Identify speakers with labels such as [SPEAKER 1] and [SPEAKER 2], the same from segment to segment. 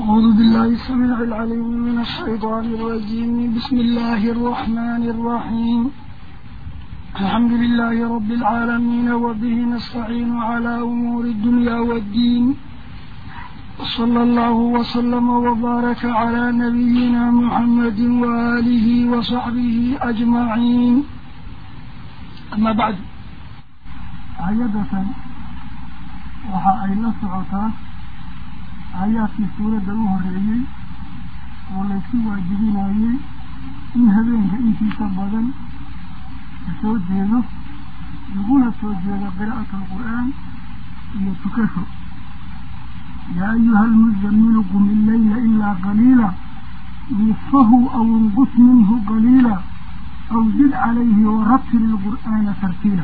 [SPEAKER 1] أعوذ بالله السميع العليم من الشيطان الرجيم بسم الله الرحمن الرحيم الحمد لله رب العالمين وبه نستعين على أمور الدنيا والدين وصلى الله وسلم وبارك على نبينا محمد وآله وصحبه أجمعين أما بعد عيدة waxa ay la socotaa aayaadkii suuradda u horreeyey oo laysku waajibinayey in habeenka intiisa badan la soo jeedo laguna soo jeedo qiraa'atu alqur'aan iyo tukasho yaa ayuha almuzamilu qum illeyla ilaa qaliila nisfahu aw inqus minhu qaliila aw zid calayhi warattil ilqur'aana tartiila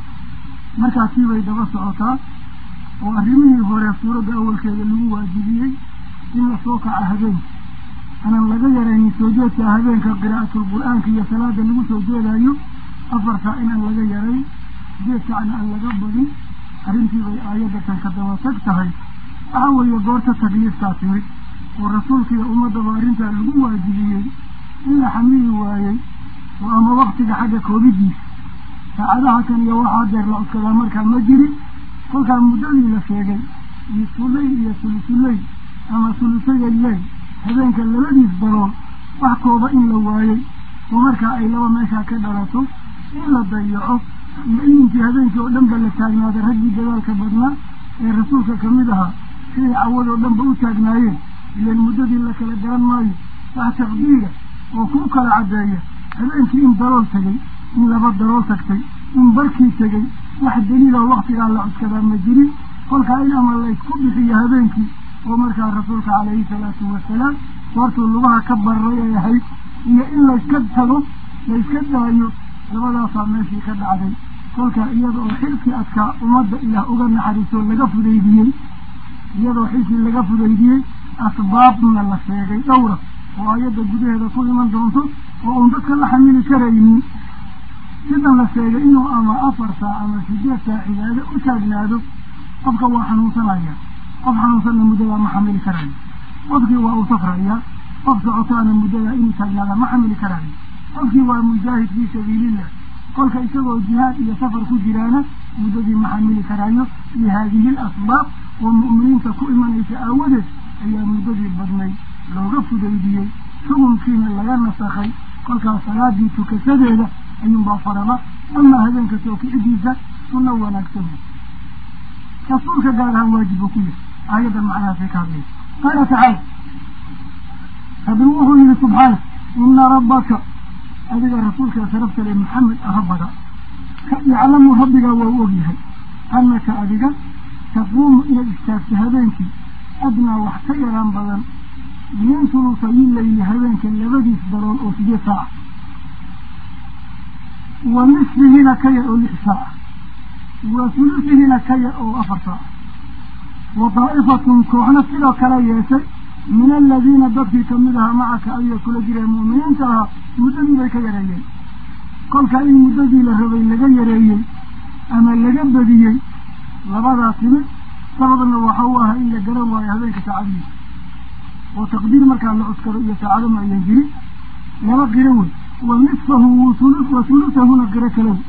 [SPEAKER 1] markaasii bay daba socotaa oo arrimihii hore suuradda awalkeeda lagu waajibiyey in la soo kaca habeenka aanan laga yaraynin soo jeedka habeenka qiraa'atul qur-aanka iyo salaada lagu soo jeedayo afar saa inaan laga yarayn sideed saacna aan laga badin arrintii bay aayadatan ka daba tag tahay waxa weeye goorta takliiftaa timid oo rasuulkiiyo ummaddaba arrintaa lagu waajibiyey in la xamili waayey oo ama waktiga xagga koobidiisa saacadaha kan iyo waxaa deer la codkadaa markaa ma jirin kolkaa muddadii la sheegay nisuley iyo sulusuley ama sulusayaley habeenka labadiis dalool wax kooba in la waayey oo markaa ay laba meeshaa ka dhalato in la dayaco iyo in intii habeenkii oo dhanba la taagnaaday raggii dadaalka badnaa ee rasuulka kamid ahaa siday cawadoo dhanba u taagnaayeen ilan muddadii la kala garan maayo wax taqdiira oo ku kala caddeeya habeenkii in dalool tegay in laba dalool tagtay in barkii tegay wax daliiloo waktigaa la cuskadaa ma jirin kolkaa in ama laysku bixiyo habeenkii oo markaa rasuulka calayhi salaatu wasalaam goortuu lugaha ka bararay ay ahayd iyo in layska tago layska daayo labadaasaa meeshii ka dhacday kolkaa iyada oo xilkii adkaa ummadda ilaah uga naxariisoo laga fudaydiyey iyadoo xilkii laga fudaydiyey asbaabna la sheegay dhowra oo ayadda gudaheeda ku iman doonto oo uun dadka la xamili karaynin sidan la sheegay inuu ama afar saac ama sideed saac cibaado u taagnaado qofka waa xanuunsanaya qof xanuunsanna muddadaa ma xamili karayo qofkii waa uu safraya qof socotaana muddadaa inuu taagnaada ma xamili karayo qofkii waa mujaahid fii sabiilillah kolka isagoo jihaad iyo safar ku jiraana muddadii ma xamili karayo iyo haadihi l asbaab oo mu'miniinta ku imanaysa aawadeed ayaa muddadii badnayd looga fudaydiyey xukunkiina laga nasakhay kolkaas salaadii tukasadeeda ayuunbaa faraba amaa habeenka soo kicidiisa sunno wanaagsan rasuulka gaar ahaan waajib buu ku yahay aayaddan macnahaasay ka hadlaysa qaala tacaala rabbi wuxuu yihi subxaana ina rabbaka adiga rasuulka sharafta le maxamed rabbada yaclamu rabbigaa waa u ogyahay annaka adiga taquumu inaad istaagto habeenkii adnaa wax ka yaraan badan min sulusayi layli habeenka labadiis dalool oo sideed saaca wa nisfihina ka yar oo lix saaca wa sulusihina ka yar oo afar saaca wa daa'ifatun kooxna sidoo kale yeeshay min aladiina dadkii kamid ahaa macaka ayay kula jireen mu'miniinta ahaa muddadii bay ka yareeyeen kolka in muddadii la rabay laga yareeyey ama laga badiyey labadaa timid sababna waxa u ahaa in la garan waayo habeenka saacadiisa oo taqdiir markaa la cuskado iyo saacado ma ayan jirin laba qiro wey wa nisfahu wa sulusahuna qiro kale wey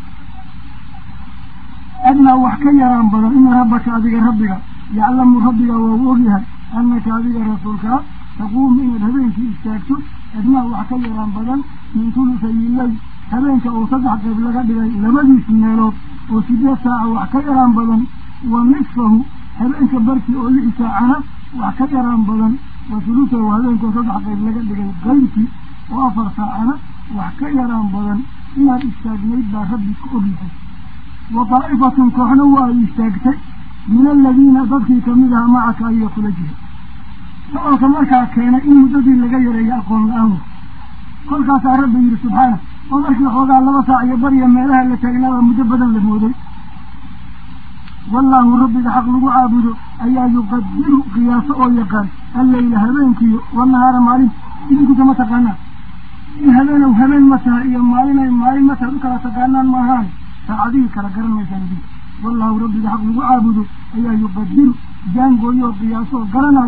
[SPEAKER 1] adnaa wax ka yaraan badan ina rabbaka adiga rabbiga yaclamu rabbiga waa u ogyahay annaka adiga rasuulkaa taquumu inaad habeenkii istaagto adnaa wax ka yaraan badan min tulusayilay habeenka oo saddex qayb laga dhigay labadiis meelood oo sideed saaca wax ka yaraan badan wa nisfahu habeenka barkii oo lix saacana wax ka yaraan badan wa sulusahu habeenkoo saddex qayb laga dhigay qaybkii oo afar saacana wax ka yaraan badan inaad istaagnayd baa rabbi ka ogyahay wa daa'ifatun kooxna waa ay istaagtay min aladiina dadkii kamid aha macaka ayaa kula jira socolka markaa keenay in muddadii laga yareeyo aqoon la-aan wa kolkaasaa rabbi yihi subxaana oo markii xoogaa laba saac iyo bariya meelaha la taagnaabaa muddo badan la mooday wallaahu rabbiga xaq lagu caabudo ayaa yuqadiru qiyaaso oo yaqaan alleyla habeenkiiyo wanahaara maalin idinkusa ma taqaanaan in habeenow habeen ma taha iyo maalinay maalin ma taha u kala taqaanaan maahaan saacadihii kala garan maysaan idinka wallaahu rabbiga xaq lagu caabudo ayaa yuqadiru jaangooyo oo qiyaasoo garanaya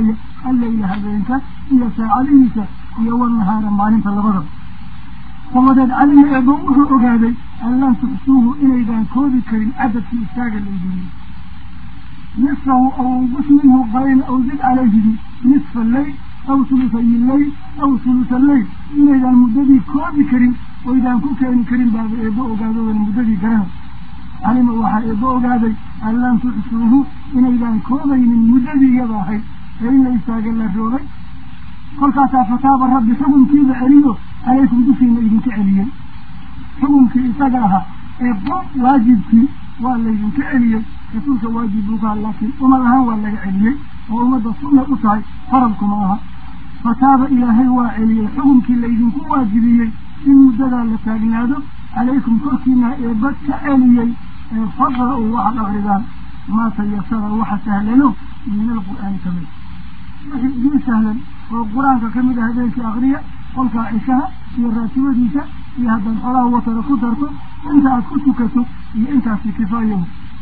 [SPEAKER 1] alleyla habeenka iyo saacadihiisa iyo wanahaara maalinta labadaba dabadeed calima eebo wuxuu ogaaday an lam tuxsuuhu inaydaan koobi karin cadadkii istaaga laydiniy nisfahu aw unqus minhu qayn aw zid calayhidi nisfa alleyl aw hulusayi lleyl aw hulusa alleyl inaydaan muddadii koobi karin oydaan ku keeni karin baaba eebo ogaado wana muddadii garanay calima waxaa eebo ogaaday an lam tuxsuuhu inaydaan koobaynin muddadii iyada ahayd ee in la istaaga la roogay kolkaasaa fataaba rabbi xukunkiiba celiyo calaykum dushiina idinka celiyey xukunkii isaga ahaa ee qof waajibkii waa laydinka celiyey rasuulka waajib buu ka ha laakiin umad ahaan waa laga celiyey oo ummadda sunna u tahay faralkuma aha fataaba ilaahay waa celiyey xukunkii laydinku waajibiyey in muddadaa la taagnaado calaykum korkiina eebad ka celiyey ee faqra-u waxaad akridaan maa tayasara waxa sahlano min alqur'aani ka mid wixii idiin sahlan oo qur-aanka ka mid ah habeenkii akriya qolkaa cishaha iyo raatibadiisa iyo haddaad xolaha watara ku darto inta aad ku tukato iyo intaasi kifaayahu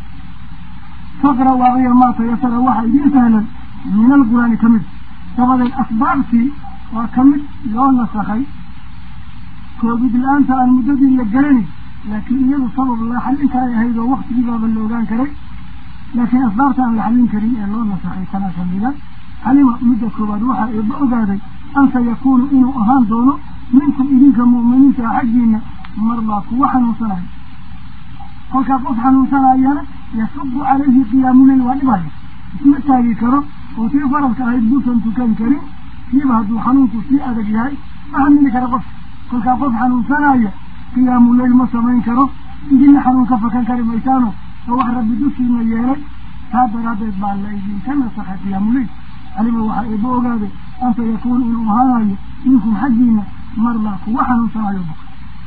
[SPEAKER 1] faqra waaqiya maa tayasara waxa idiin sahlan min alqur'aani ka mid dabadeed asbaabtii waa ka mid loo nasakhay koobid la-aanta aan muddadii la garanin laakiin iyadu sabab la xallin karay ahayd oo waktigii baaba la ogaan karay laakiin asbaabta aan la xallin karin ee loo nasakhay tanaa kamida calima midda koowaad waxaa eeba ogaaday an sayakuunu inuu ahaan doono minkum idinka mu'miniinta a xaggiina marbaa kuwa xanuunsanayo kolkaa qof xanuunsanayana yasubu calayhi qiyaamuleyl waa dhibaya isma taagi karo oo tii faralka ahayd buusan tukan karin kiiba hadduu xanuunku sii adag yahay ma xamili kara qof kolkaa qof xanuunsanaya qiyaamuleyl ma samayn karo idinna xanuun ka fakan kari maysaano oo wax rabbi dushiina yeelay taa daraaddeed baa la idinka nasakhay qiyaamuleyl calima waxaa eeba ogaaday an sayakuunu inuu ahaanayo minkum xaggiina marlaa kuwa xanuunsanayo buka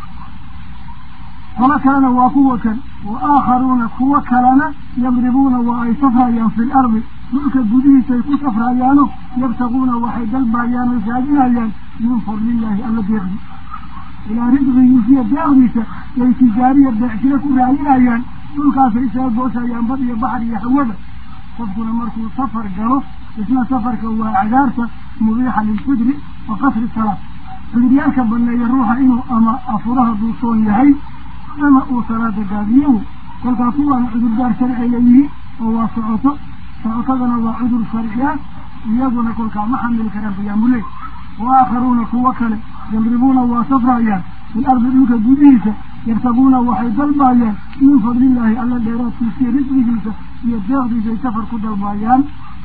[SPEAKER 1] qolo kalena waa kuwa kan wa aakharuuna kuwo kalena yadribuuna waa ay safrayaan fi lardi dhulka gudihiisay ku safrayaano yabtaguuna waxay dalbayaan oy raadinayaan min fadlillaahi alla deeqdi ilaa risqigiisiyo deeqdiisa yay tijaariya beecsiro ku raadinayaan dhulkaasay isaga gooshayaan bad iyo baxar iyo hawada qofkuna markuu safar galo isna safarka waa cadaarta mubiixa lilfidri wa qasri salaa fidiryaalka baneeya ruuxa inuu ama afuraha duusoon yahay ama uu salaada gaabiyo wey kolkaa kuwaana cudurdaar sharci layihiin oo waa socoto socotadana waa cudur sharci ah iyaguna kolkaa ma xamili karaan qiyaamuleyl wa aakharuuna kuwo kale yadribuuna waa safrayaan fil ardi dhulka gudihiisa yartabuuna waxay dalbayaan min fadlillaahi alla dheeraadkiisiyo risqigiisa iyo deeqdiisay safar ku dalbayaan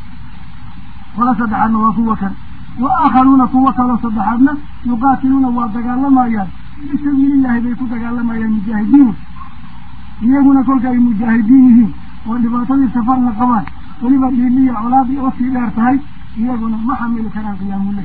[SPEAKER 1] wala saddexaadna waa kuwa kale wa aakharuuna kuwo kaloo saddexaadna yuqaatiluuna waa dagaalamayaan fii sabiilillaahi bay ku dagaalamayaan mujaahidiin iyaguna kolka ay mujaahidiin yihiin oo dhibaatadii safarna qabaan weliba dhiiliya colaadii oo sii dheer tahay iyaguna ma xamili karaan qiyaamuleyl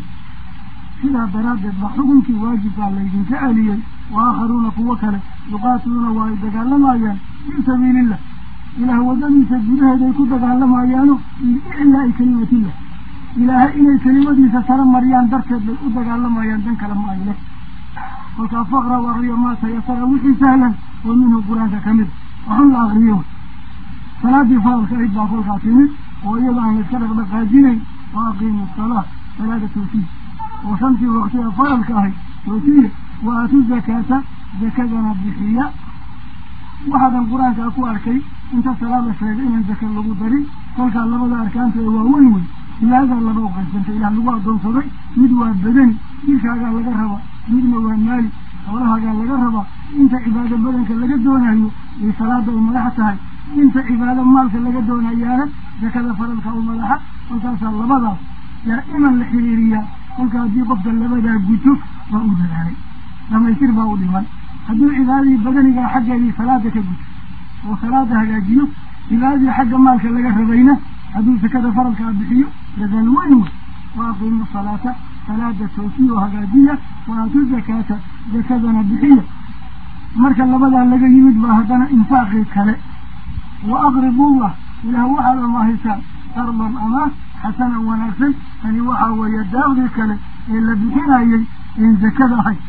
[SPEAKER 1] sidaa daraaddeed ba xukunkii waajibkaa laydinka celiyey wa aakharuuna kuwo kale yuqaatiluuna waa ay dagaalamayaan fii sabiilillah ilaah waddadiisa gudaheeday ku dagaalamayaano liiclaa'i kelimatillah ilaahay inay kelimadiisa sara mariyaan darteed bay u dagaalamayaan dan kale ma ay leh kolkaa faqra u akriyo maa tayasara wixii sahlan oo minhu qur-aanka ka mid waxun la akriyo salaadii faralka ayd baa kolkaa timid oo iyada aan layska dhaqdhaqaajinayn wa aqiimu salaa salaada toofiya oo shantii waqtiga faralka ahay toofiya wa aatu zakaata zakadana bixiya waxaadan qur-aankaa ku arkay inta salaada sheegay inaan zaka lagu darin kolkaa labada arkaanta ee waaweyn wey ilaadaa laba uqaysantay ilaah lagu addoonsaday mid waa badani dilkaagaa laga rabaa midna waa maali xoolahaagaa laga rabaa inta cibaado badanka laga doonayo iyo salaada u madaxa tahay inta cibaado maalka laga doonayaana zakada faralka u madaxa kolkaasaa labadaas daa'iman la xiriiriyaa kolka haddii qofka labadaa guto waa u dadaalay dhamaystir baa u dhiman hadduu cibaadadii badanigaa xaggeedii salaada ka guto oo salaada hagaajiyo cibaadadii xagga maalka laga rabayna hadduu sakada faralkaa bixiyo dadaal weyn wey wa aqiimu salaata salaada toosiya oo hagaajiya wa aatu zakaata zakadana bixiya marka labadaa laga yimid baa haddana infaaqii kale wa aqribullah ilaah waxaad amaahaysaan qarban amaah xasanan wanaagsan tani waxaa weeye daaqdii kale ee la bixinayay een zakada ahayd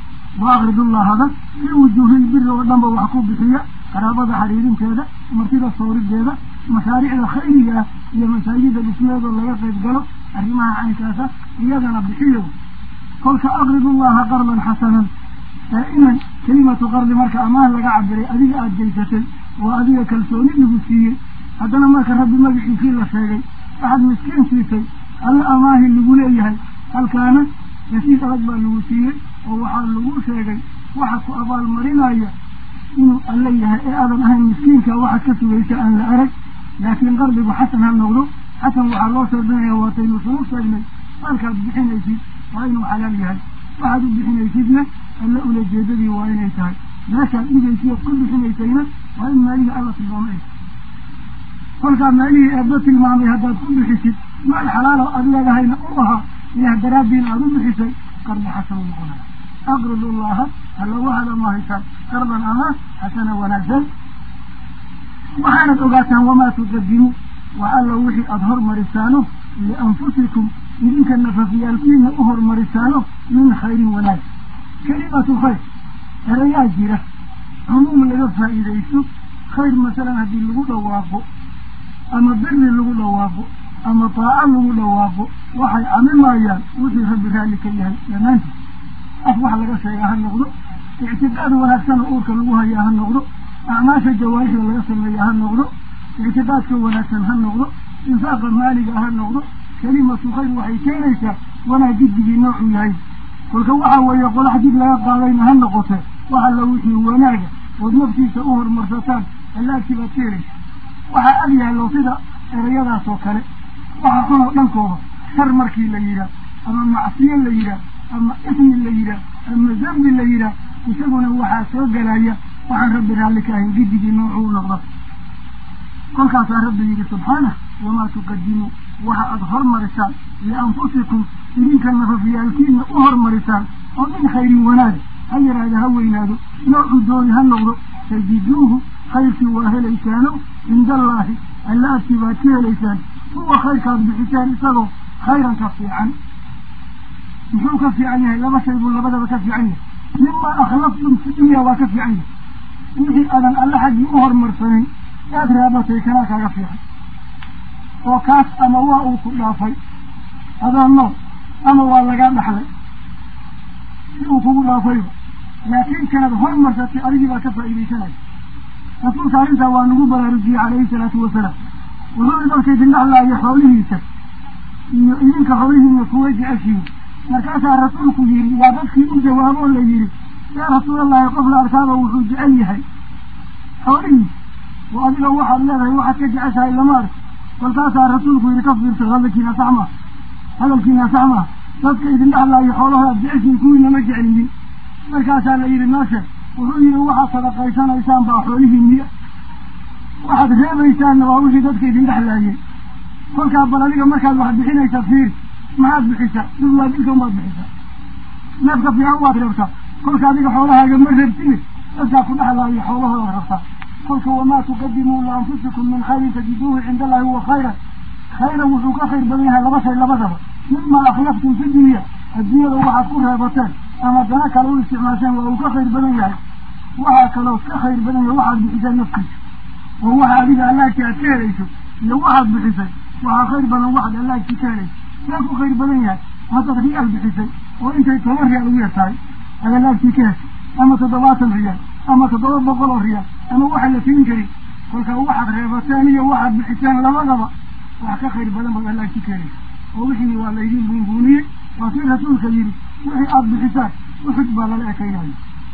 [SPEAKER 1] wa aqridullahada fii wujuuhilbiri oo dhanba wax ku bixiya qaraabada xariirinteeda martida soorideeda mashaariicda khayriga ah iyo masaajida dhismeedoo laga qayb galo arrimaha caynkaasa iyadana bixiyo kolka aqridu llaha qardan xasanan daa'iman kelimatu qardi marka amaah laga cabiray adiga aada geysatay oo adiga kalsooni lagu siiyey haddana marka rabbi magaciisii la sheegay waxaad miskiin siisay alla amaahi lagu leeyahay halkaana rasiid adag baa lagu siiyey oo waxaa lagu sheegay waxa ku abaalmarinaya inuu alla yahay ee aadan ahayn miskiinka waxaad ka sugaysa aan la arag laakiin qardigu xasan ha noqdo xasan waxaa loo shardinaya waataynu sunu sheegnay maalkaad bixinaysid waa inuu xalaal yahay waxaad u bixinaysidna alla ulajeedadii waa inay tahay meeshaad dhigaysid ood ku bixinaysayna waa in maalihii alla tilmaamay kolkaa maalihii eebba tilmaamay haddaad ku bixisid maal xalaalo aad leedahayna u ahaa ilaah daraaddiina aada u bixisay qardi xasanu noqonaya aqridu llaha alla waxaad amahaysaan qardan ama xasana wanaagsan waxaanad ogaataan wamaa tuqadimu waa alla wixii aada hormarisaano lianfusikum idinka nafafiyaalkiina u hormarisaano min khayrin wanaag kelimatu khayr erayaa jira cumuum laga faa'iidaysto khayr masalan haddii lagu dhawaaqo ama beri lagu dhawaaqo ama taaco lagu dhawaaqo waxay camimayaan wixii rabbi raalli ka yahay dhammaantiis af wax laga sheegaa ha noqdo ictiqaad wanaagsan oo uurka lagu hayaa ha noqdo acmaasha jawaarixda laga sameeya ha noqdo ictiqaadka wanaagsan ha noqdo infaaqa maaliga ha noqdo kelimatu khayr waxay keenaysaa wanaag jiddigii noocuu yahay kolka waxaa weeye qolax jid laga qaadayna ha noqote waxa la wixii wanaaga ood naftiisa u hormarsataan allaagtii baad ka helaysa waxaa ag yaallo sida erayadaas oo kale waxa xunoo dhankooda shar markii la yidhaah ama macsiyo la yidhaah ama ismi la yidhaah ama zambi la yidhaah isaguna waxaa soo gelaya waxaan rabbi raalli ka ahayn gidigii noocuu noqda kolkaasaa rabbi yidhi subxaanah wamaa tuqadimuu waxa aada hormarisaan lianfusikum idinka nafafiyaalkiina u hormarisaan oo min khayrin wanaaga ha yaraada ha weynaado noocuu dooni ha noqdo tajiduuhu khayrkii waa helaysaano cinda allaahi alla agtii baad ka helaysaan huwa khayrkaad bixisaan isagoo khayran ka fiican muxuu ka fiican yahay laba shay buu labadaba ka fiican yahay mima akhlaftum fi dunya waa ka fiican yahay wixii aadan alle xaggii u hormarsanin aad raabatay kanaa kaaga fiican oo kaas ama waa uu ku dhaafay adoo nool ama waa lagaa dhaxlay si uu kugu dhaafayba laakiin kanaad hormarsatay adigii baa ka faa'iidaysanaya rasuulka arrintaa waa nagu baraarujiyey calayhi salaatu wasalaam wuxuu i dadka idin dhaxlaayo xoolihiisa iyo idinka xoolihiina kuwa jeceshiin markaasaa rasuulku yidhi waa dadkii u jawaabo oo la yidhi yaa rasuulallahi qof la arkaaba wuxuu jecel yahay xoolihiisa oo adiga waxaad leedahay waxaad ka jeceshahay lama arko kolkaasaa rasuulku yidhi ka fiirso hadalkiina sax maa hadalkiina sax maa dadka idin dhaxlaayo xoolahoodaad jeceshiin kuwiina ma jeclidin markaasaa la yidhi nooshe wuxuu yidhi waxaad sadaqaysanaysaan baa xoolihiiniya waxaad reebaysaanna waa wixii dadka idin dhexlaayeen kolkaa bal adiga markaad wax bixinaysa fiiri maxaad bixisaa dhulwaa dilka umaad bixisaa neefka fiican waad reebtaa kolka adiga xoolahaaga ma reebtine dadkaa ku dhexlaayo xoolahooda rabtaa kolka wamaa tuqadimuu lianfusikum min khayrin tajiduuhu cinda allahi huwa khayran khayran wuxuu ka khayr badan yahay laba shay labadaba mima akhlaftum fi dunya adduunyada waxaad ku reebateen ama dana kale u isticmaasheen waa uu ka khayr badan yahay waxaa kaloo ka khayr badan yahay waxaad bixiseen naftiisa oo waxa adiga allaagtii aad ka helayso iyo waxaad bixisay waxaa khayr badan waxaad allaagtii ka helayso yaa ku khayr badan yahay haddaad riyaal bixisay oo intay toban riyaal ugu yartahay aad allaagtii ka heshay ama toddobaatan riyaal ama toddoba boqol oo riyaal ama waxa la tirin karin kolkaa waxaad reebateen iyo waxaad bixiseen labadaba wax ka khayr badan baad allaagtii ka helaysa oo wixii waa laydin buunbuuniyey waa kii rasuulka yidhi wixii aada bixisaan uxud baa lala ekaynayo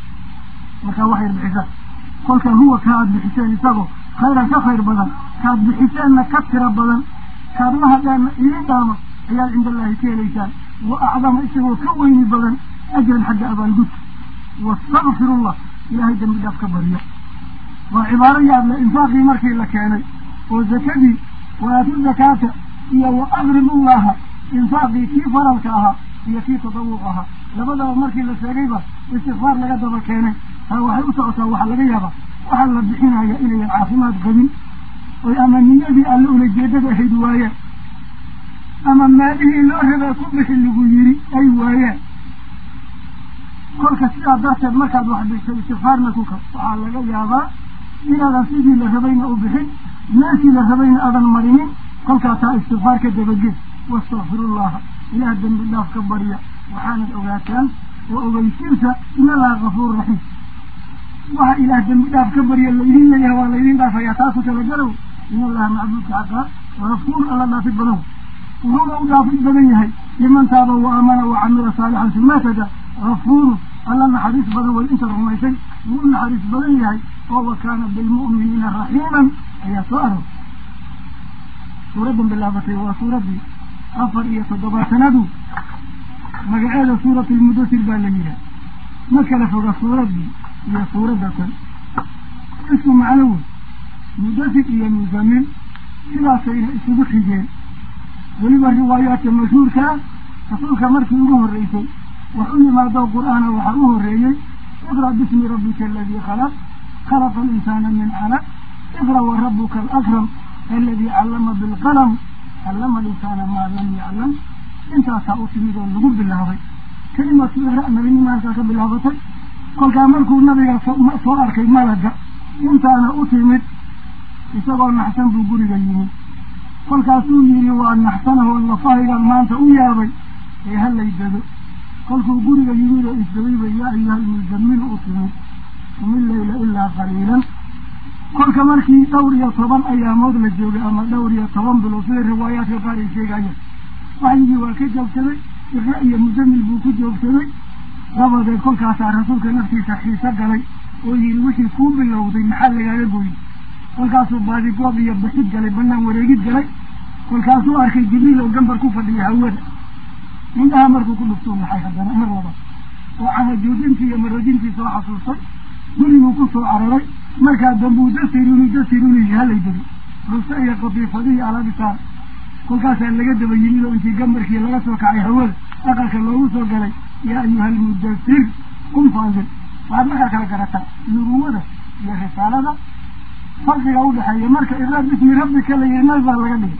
[SPEAKER 1] markaa wax yar bixisaan kolka huwa ka aada bixiseen isagoo khayran ka khayr badan kaad bixiseenna ka tiro badan kaad la hadhaanna idin dhaama ayaad cinda allaahi ka helaysaan wa acdama isagoo ka weyni badan ajran xagga abaalgudka wastakfirullah ilaahay dambi dhaaf ka barya waa cibaaro yaadle infaaqii markii la keenay oo zakadii waatu zakaata iyo wa aqridullaha infaaqii kii faralka ahaa iyo kii tadawuq ahaa labadaba markii la sheegayba istikfaar laga daba keenay taa waxay u socotaa waxaa laga yaabaa waxaa la bixinaya inayan caafimaad qabin oy ama niyadii alle ulajeedada ahayd waayeen ama maalihii loo rabaa ku bixi lagu yiri ay waayeen kolka sidaa darteed markaad wax bixisay istikfaarna ku kab waxaa laga yaabaa inaadan sidii la rabayna u bixin meeshii la rabayna aadan marinin kolkaa taa istikfaar ka dabaged wastakfirullaha ilaah dembi dhaaf ka barya waxaanad ogaataan oo ogeysiinta in allaha kafuur raxiim waxa ilaah dembi dhaaf ka barya laydin leeyahay waa laydin dhaafayaa taasu talagalow in allaha macbuudka xaqaa gafuur alla dhaafid badan wuxuuna u dhaafid badan yahay liman taaba wa aamana wa camila saalixan sumatada gafuuru alla naxariis badan way intaad rumaysay wuu u naxariis badan yahay oo wa kaana bilmu'miniina raxiiman ayaa soo aroor suuraddan bilaabatay waa suuraddii afar iyo toddobaatanadu magaceeda suuratu lmudatir baa la yidhaha ma kala foga suuraddii iyo suuradda tan isku macno wey mudatir iyo muzamin sidaasayna isugu xigeen weliba riwaayaadka mashhuurkaa rasuulka markii ugu horreysay wax u yimaado qur-aana waxaa u horreeyey iqra bismi rabbika aladii khalaq khalaqa alinsaana min calaq iqra wa rabuka alakram aladii callama bilqalam callama alinsaana maa lam yaclam intaasaa u timid oo lagu bilaabay kelimatu iqra nabinima halkaa ka bilaabatay kolkaa markuu nabiga soo arkay malaga intaana u timid isagoo naxsan buu guriga yimid kolkaasuu yidhi waa naxsanahoo lafahaygan maanta u yaabay ee halay dado kolkuu guriga yimid oo isdawayba yaa ayuha almuzamilu u timid qumi leyla ilaa qaliilan kolka markii dhowr iyo toban ayaamood la joogay ama dhowr iyo toban bilood sida riwaayaadka qaar ay sheegayaan waxyigii waa ka joogsaday iqra iyo muzamil buu ku joogsaday dabadeed kolkaasaa rasuulka naftiisa xiiso galay oo yidhi wixii kuu bilowday maxaa lagaaga gooyey kolkaasuu baadigoob iyo baxid galay banaan wareegid galay kolkaasuu arkay jibriil oo gambar ku fadhiya hawada indhaha markuu ku dhuftuu maxay haddana mar labaad oo canajoojintii iyo maroojintii soo xasuustay guriguu ku soo cararay markaa dambuu dasiruni dasiruni halay deli rusta iyo qadiifadihii alaabitaan kolkaasaa laga daba yimid oo intii gambarkii laga soo kacay hawada aqalka loogu soo galay yaa ayuha almudasir qum faanzil waxaad markaa kala garataa nubuwada iyo risaalada farqiga udhexeeya marka iqraa bismi rabbika la yihi nabi baa laga dhigay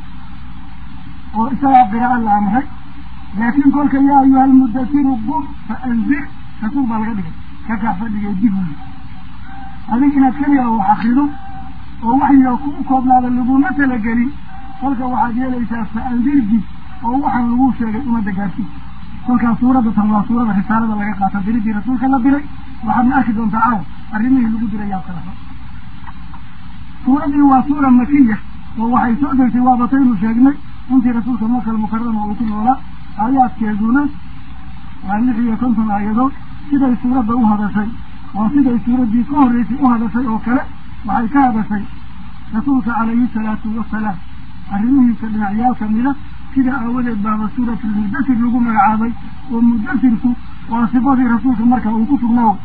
[SPEAKER 1] oo isagaa qiraa'o la amray laakiin kolka yaa ayuha almudasiru qum fa anzir rasuul baa laga dhigay kakaa fadhigay dib wuli adig inaad keliga wax akrido oo waxyiga ku koobnaada laguma talagelin kolka waxaad yeelaysaa fa anzir dib oo waxaan lagu sheegay umada gaarsiin kolkaas suuradda tan waa suurada risaalada laga qaata diridii rasuulka la diray waxaadna arki doontaa caawa arrimihii lagu diray yaa kala suuraddii waa suura makiya oo waxay soo degtay waabataynu sheegnay intii rasuulka makal mukarama uu ku noolaa aayaadkeeduna waa lix iyo konton aayadood siday suuradda u hadashay waa siday suuraddii ka horreysay u hadashay oo kale waxay ka hadashay rasuulka calayhi salaatu wasalaam arrimihiisa dhinacyaal kamida sida aawadeed baaba suuratulmudasir lagu magacaabay oo mudasirku waa sifadii rasuulka marka uu ku sugnaawo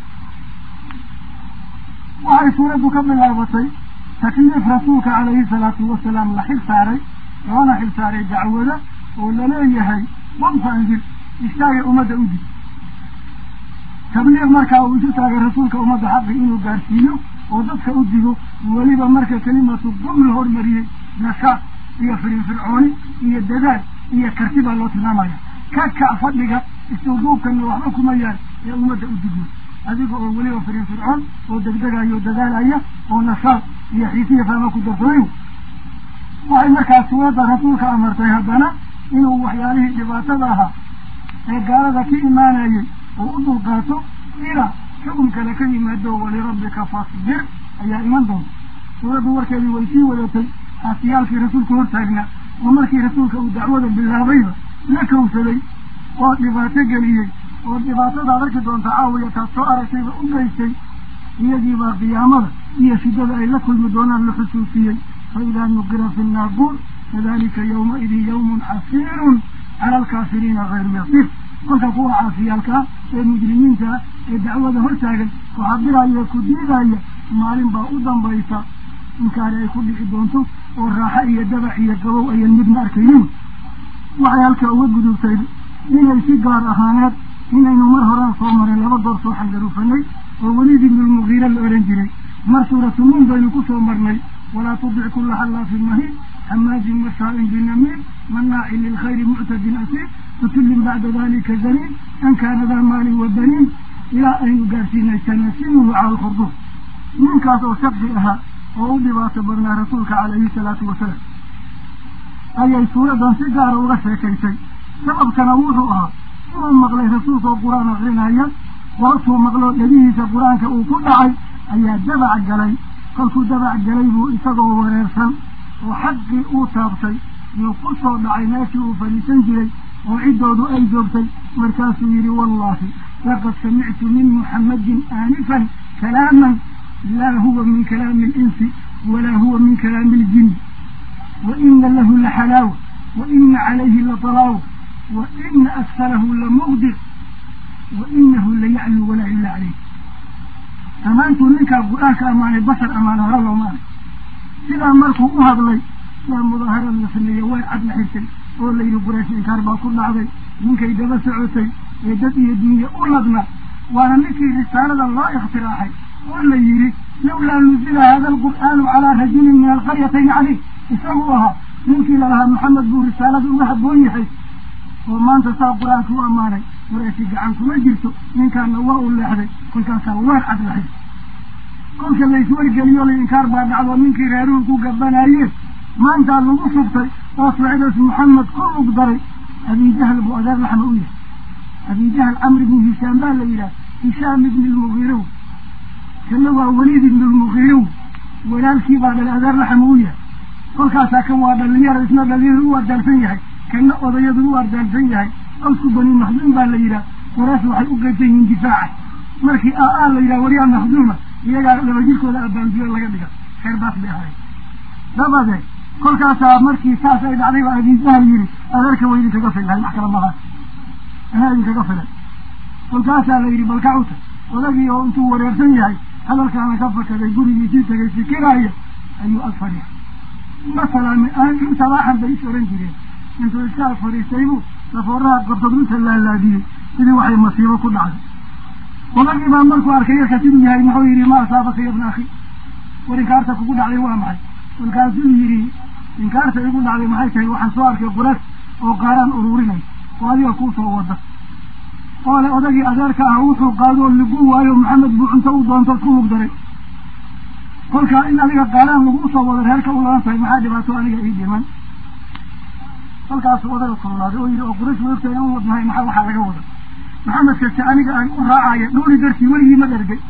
[SPEAKER 1] waxay suuraddu ka bilaabatay takliif rasuulka calayhi salaatu wasalaam la xil saaray loona xil saaray dacwada oo laleeyahay qumfaanjir istaagay ummadda u dig tabliiq markaa uu isu taagay rasuulka ummadda xaqi inuu gaarsiiyo oo dadka u digo weliba marka kelimatu qum la hormariyey nashaaq iyo firinfircooni iyo dadaal iyo karti baa loo tilmaamaya ka kac fadhiga istuuduubkana waxba kuma yaal ee ummadda u digo adiga oo weliba firinfircoon oo degdegaya oo dadaalaya oo nashaaq iyo xiisiya faama ku darsaday waxay markaa suuradda rasuulka amartay haddana inuu waxyaalihii dhibaatada ahaa ee gaalada ka imaanayay oo u dulqaato ilaa xukun kale ka yimaado walirabbika fasbir ayaa iman doonta suuraddu warkeedii way sii wadatay aasiyaalkii rasuulka hortaagnaa oo markii rasuulka uu dacwada bilaabayba la kawsaday oo dhibaato geliyey oo dhibaatadaad arki doonta caawiya taad soo aragtayba u geystay iyagiibaa qiyaamada iyo shidada ay la kulmi doonaan la xusuusiyey fa idaa nuqira fi nnaaquur fadalika yawmaidin yawmun casiirun cala alkaafiriina hayru yasiir kolka kuwa caasiyaalkaa ee mujrimiintaa ee dacwada hortaagan kuxadiraya ku diidaya maalin baa u dambaysa inkaani ay ku dhici doonto oo raaxo iyo dabac iyo gabow ayan midna arkaynin waxay halkaa uga gudubtay inay si gaar ahaaneed inaynu mar horaan soo marin laba goor soo xangaruufanay oo weliid ibnulmugiira la odhan jiray mar suuratu nuun baynu ku soo marnay walaa tudic kulla xallaafin mahiin xamaadin mashaa'in binamiin manaacin lilkhayri muctadin asiir kutullin bacda dalika zaniin an kaana daa maalin wa baniin ilaa aynu gaarsiinay tanasimuhu cala alkhurduum ninkaas oo shaqi ahaa oo u dhibaato badnaa rasuulka calayhi salaatu wasalaam ayay suuradan si gaara uga sheekaysay sababkana wuxuu ahaa inuu maqlay rasuulkoo qur-aan akrinaya goortuu maqlo dhegihiisa qur-aanka uu ku dhacay ayaa dabac galay kolkuu dabac galay buu isagoo wareersan oo xaqii uu taabtay yuu ku soo dhacay meeshii uu fadhiisan jiray oo ciddoodu ay joogtay markaasuu yidhi wallaahi laqad samictu min muxammadin aanifan kalaaman laa huwa min kalaami alinsi walaa huwa min kalaami aljin wa ina lahu laxalaawa wa ina calayhi latalaawa wa ina aksarahu lamugdir wa inahu layaclu walaa ila caleyh dhammaantuu ninkaa qur-aanka ammaanay bashar ammaana hore loomaanay sidaa markuu u hadlay yaa mudaaharad la sameeyey way cad la xirtay oo layidhi quraysh inkaar baa ku dhacday ninkay daba socotay ee dad iyo dunya u ladna waana ninkii risaalada loo ikhtiraacay oo la yidhi lawlaa nuzila hada alqur'aanu calaa rajulin min alqaryatayni caleyh isagu ahaa ninkii lalahaa maxamed buu risaalada uga habboon yahay oo maanta saa qur-aanka u ammaanay qurayshi gacan kuma jirto ninkaana waa u leexday kolkaasaa weer cad la xirtay kolka layswargeliyo la inkaar baa dhacdo ninkii reeruhu ku gabanayeen maantaa lagu shubtay oo socdaas maxamed ku lug daray abijahl buu adeer laxma u yahay abijahl camr ibni hishaam baa la yidhaha hishaam ibni lmugiirow kana waa weliid ibni lmugiirow walaalkii baa dhalay adeer laxma u yahay kolkaasaa kan waa dhalinyaro isna dhalinyaro u ardaalsan yahay kana odayadu u ardaalsan yahay awsku bani maxduum baa la yidhaha quraysh waxay u qeybsan yihiin difaaca markii aa la yidhaha waryaa maxduuma iyagaa laba jirkooda abaandiyo laga dhiga reer baas bay ahayd dabadeed kolkaasaa markii saas ay dhacday baa abiijahal yidhi adeerka waa idinkaga fillahay wax kala malaha anaa idinkaga filay kolkaasaa la yidhi balkacuta odagii oo intuu wareersan yahay hadalkaana ka fakaday gurigiisii tagay fikiraaya ayuu ag fadhiya masalan sabaaxan bay is oran jireen intuu iska ag fadhiistaybuu safooraha qabtad inta laalaadiyey sidii waxay masiibo ku dhacday odagii baa markuu arkay yarka siduu yahay muxuu yidhi ma asaabaka ya bna akhi war inkaarta kugu dhacday waa maxay kolkaasuu yidhi inkaarta igu dhacday maxay tahay waxaan soo arkay qurash oo qaaraan ururinay oo adiga kuu soo wada oo le odagii adeerka ah wuxuu qaadoo ligu waayo maxamed buu cunto u doontood ku mugdaray kolkaa in adiga qaaraan lagu soo wado reerka u laban tahay maxaa dhibaato aniga ii dhiman kolkaasuu odaga kululaaday oo yidhi oo qurash maogtahay an wadnahay maxaa waxaa laga wada maxamed kase aniga aan u raacaya dhowri dartii weligii ma dhergay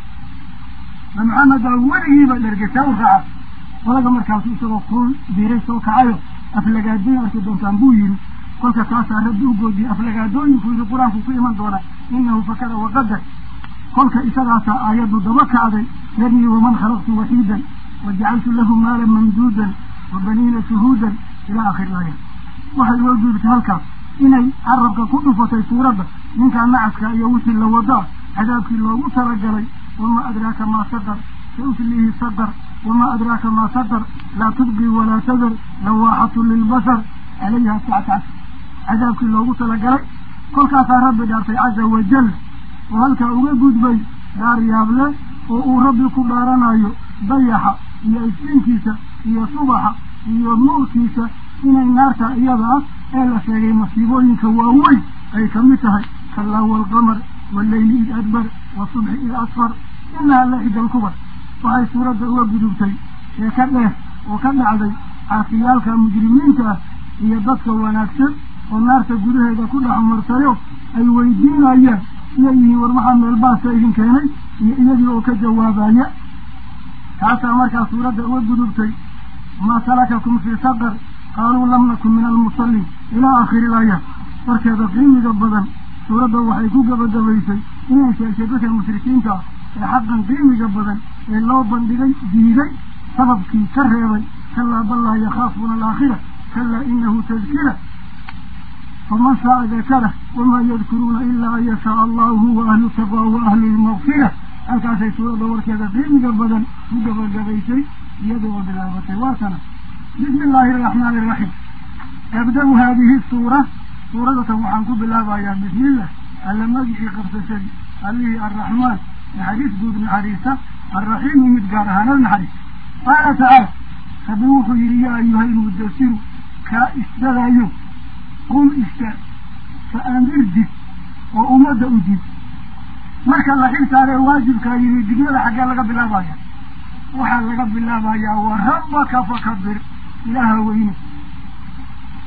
[SPEAKER 1] ma maxamed baa weligiiba dhergay see u raaca odaga markaasu isagoo kuul diiray soo kacayo aflagaadooyin arki doontaan buu yidhi kolka taasaa rabbi u goodiyey aflagaadooyinku yidhi qur-aanku ku iman doona inahu fakara waqadar kolka isagaasaa aayaddu daba kacday yadnii waman khalaqtu waxiidan wajacaltu lahu maalan mamduudan wa baniina shuhuudan ilaa akhiri laaya waxay loo guurtay halkaas inay carabka ku dhufatay suuradda ninkaa nacaska iyo wixii la wadaa cadaabkii loogu talagalay wamaa adraaka maa saqar sauslihi saqar wamaa adraaka maa saqar laa tubqi walaa tadar lawaaxatu lilbashar calayha tactac cadaabkii loogu talagalay kolkaasaa rabbi dhaartay caza wajal oo halkaa uga gudbay dhaar yaable oo uu rabbi ku dhaaranayo dayaxa iyo iftiinkiisa iyo subaxa iyo nuurkiisa inay naarta iyada ah ee la sheegay masiibooyinka waaweyn ay ka mid tahay kallaa waalqamar walleyli id adbar wasubxi id asfar inaha la ida alkubar waxay suuradda uga gudubtay ee ka dheer oo ka dhacday caafiyaalka mujrimiinta ah iyo dadka wanaagsan oo naarta gudaheeda ku dhex martayo ay weydiinayaan iyay yihiin war maxaa meelbaasa idin keenay iyo iyagii oo ka jawaabaya taasaa markaa suuradda uga gudubtay maa salakakum fii saqar qaaluu lam nakun min almusalliin ilaa aakhiri ilaayaat warkeeda qiimiga badan suuradda waxay ku gabagabaysay inay sheegtay dadka mushrikiinta ah ee xaqan qiimiga badan ee loo bandhigay diiday sababkii ka reebay kalaa bal laa yakhaafuuna alaakhira kalaa inahu tadkira faman shaaa dakara wamaa yadkuruuna ilaa an yashaaa allahu huwa ahlu taqwa wa ahlu lmaqfira halkaasay suuradda warkeeda qiimiga badan ku gabagabaysay iyadoo bilaabatay waa kana bismi illaahi araxmaani iraxiim abda-u haadihi suura suuradatan waxaan ku bilaabayaa bismillah alla magicii qabsashadii allihii arraxmaan naxariis guud naxariista alraxiimu mid gaar ahaanad naxariis qaala tacaala rabbi wuxuu yidhi yaa ayuha ilmudasiru kaa isdadayo qum istaag fa andir dig oo ummadda u dig marka la xil saaree waajibkaa yimi digmada xaggee laga bilaabaya waxaa laga bilaabayaa wa rabbaka fakabir ilaaha weyne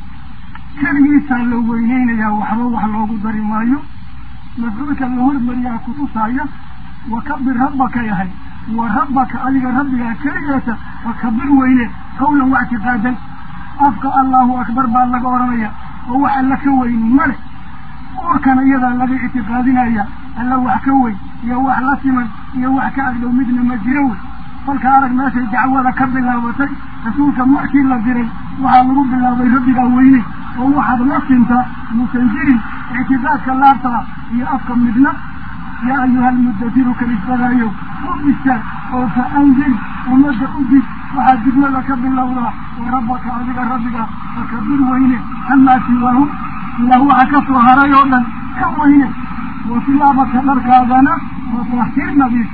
[SPEAKER 1] keligiisaa la weyneynayaa waxba wax loogu dari maayo mafcuulka la hormariyaa kutusaaya wakabir rabbaka yahay wa rabbaka adiga rabbigaa keligeeta wakabir weyne qawlan wa ictiqaadan afka allahu akbar baa laga odhanaya oo wax alla ka weyni male uurkana iyadaa laga ictiqaadinaya alla wax ka weyn iyo wax la siman iyo wax ka agdhow midna ma jiro wey kolka arag meeshay dacwada ka bilaabatay rasuulka markii la diray waxaa lagu bilaabay rabbigaa weyne oo waxaad la sintaa muusan jirin ictiqaadka laabtaa iyo afka midna yaa ayuha almuddatiru kalisbadaayow u istaag oo fa anzir ummadda u dig waxaad digmada ka bilowdaa wa rabbaka adiga rabbiga fakabir weyne amaa siwaahum ilaah waxa ka soo haray oo dhan ka weyne wa siyaabaka dharkaadana fatahir nadiif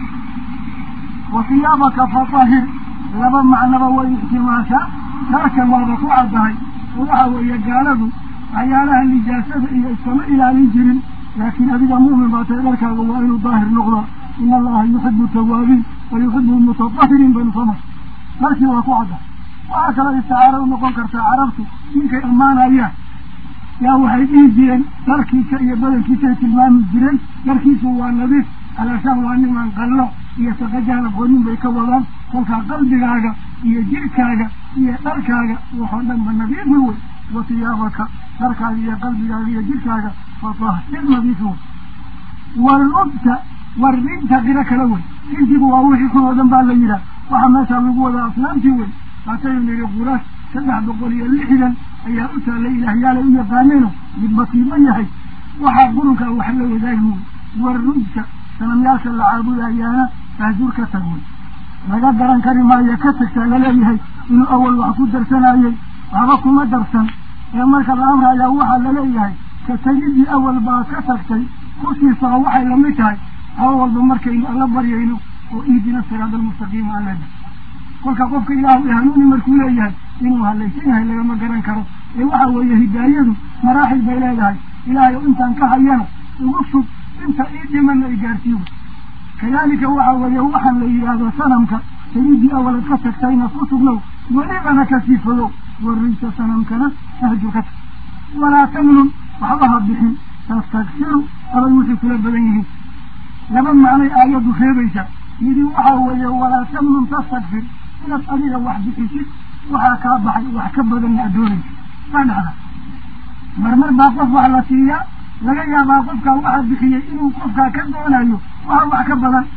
[SPEAKER 1] wa siyaabaka fatahir laba macnaba way ixtimaashaa dharkan waaba ku caddahay oo waxa weeye gaaladu waxyaalaha nijaasada iyo iskama ilaalin jirin laakiin adiga mu'min baa tahay dharkaaga waa inuu daahir noqdaa ina allaha yuxibu tawaabiin wa yuxibu mutatahiriin baynu soo mar dharkii waa ku caddahay waxaa kaloo isticaaro u noqon kartaa carabtu ninkay ammaanayaan yaa waxay dhihi jireen dharkiisa iyo badankiisay tilmaami jireen dharkiisu waa nadiif alaashaan waa niman qallo iyo saqajaan aqoonin bay ka wadaan kolkaa qalbigaaga iyo jirkaaga iyo dharkaaga waxoo dhanba nadiifi wey wa siyaabaka dharkaaga iyo qalbigaaga iyo jirkaaga fatahir nadiifi wey walubta warinta qiro kala wey rintigu waa wixii kun oo dhan baa la yidhaah waxaa meeshaa lagu wadaa asnaamtii wey haataynu nidhi quraas saddex boqol iyo lixdan ayaa u taallay ilaahyaalay u yaqaaneeno midbatiiman yahay waxaa qurunkaa wax la wadaagi wey warrujta sanamyaasha la caabudayaana ahjur ka tag wey laga garan kari maayo ka tagtaa laleeyahay inuu awal wax ku darsanayey waxba kuma darsan ee marka la amrayaa waxaa laleeyahay ka tegidii awal baa ka tagtay kusiisaa waxay lamid tahay hawa walba markaynu alla baryayno oo ihdina siraada almustaqiima aleda kolka qofka ilaahu hanuuni markuu leeyahay inuu halaysan yahay lagama garan karo ee waxa weeye hidaayadu maraaxil bay leedahay ilaahay intaan ka hayana ugu sug inta ii dhimana i gaarsiiyo kadalika waxa weeye waxaan la yidhaahdo sanamka sayidii awalad ka tagtayna ku sugnow welibana kasii fogow warriysa sanamkana ahjur ka tag walaa tamnun waxba ha bixin tastakfiru abay wixii kula badan yihiin laba macnay aayaddu reebaysa yidhi waxa weeye walaa tamnun tastakfir inaad adiga wax bixisid waxaa kaa baxay wax ka badanna addoonaysa waa dhacda marmar baa qof wax la siiyaa laga yaabaa qofkaa waxaa bixiyey inuu qofkaa ka doonayo waxa wax ka badan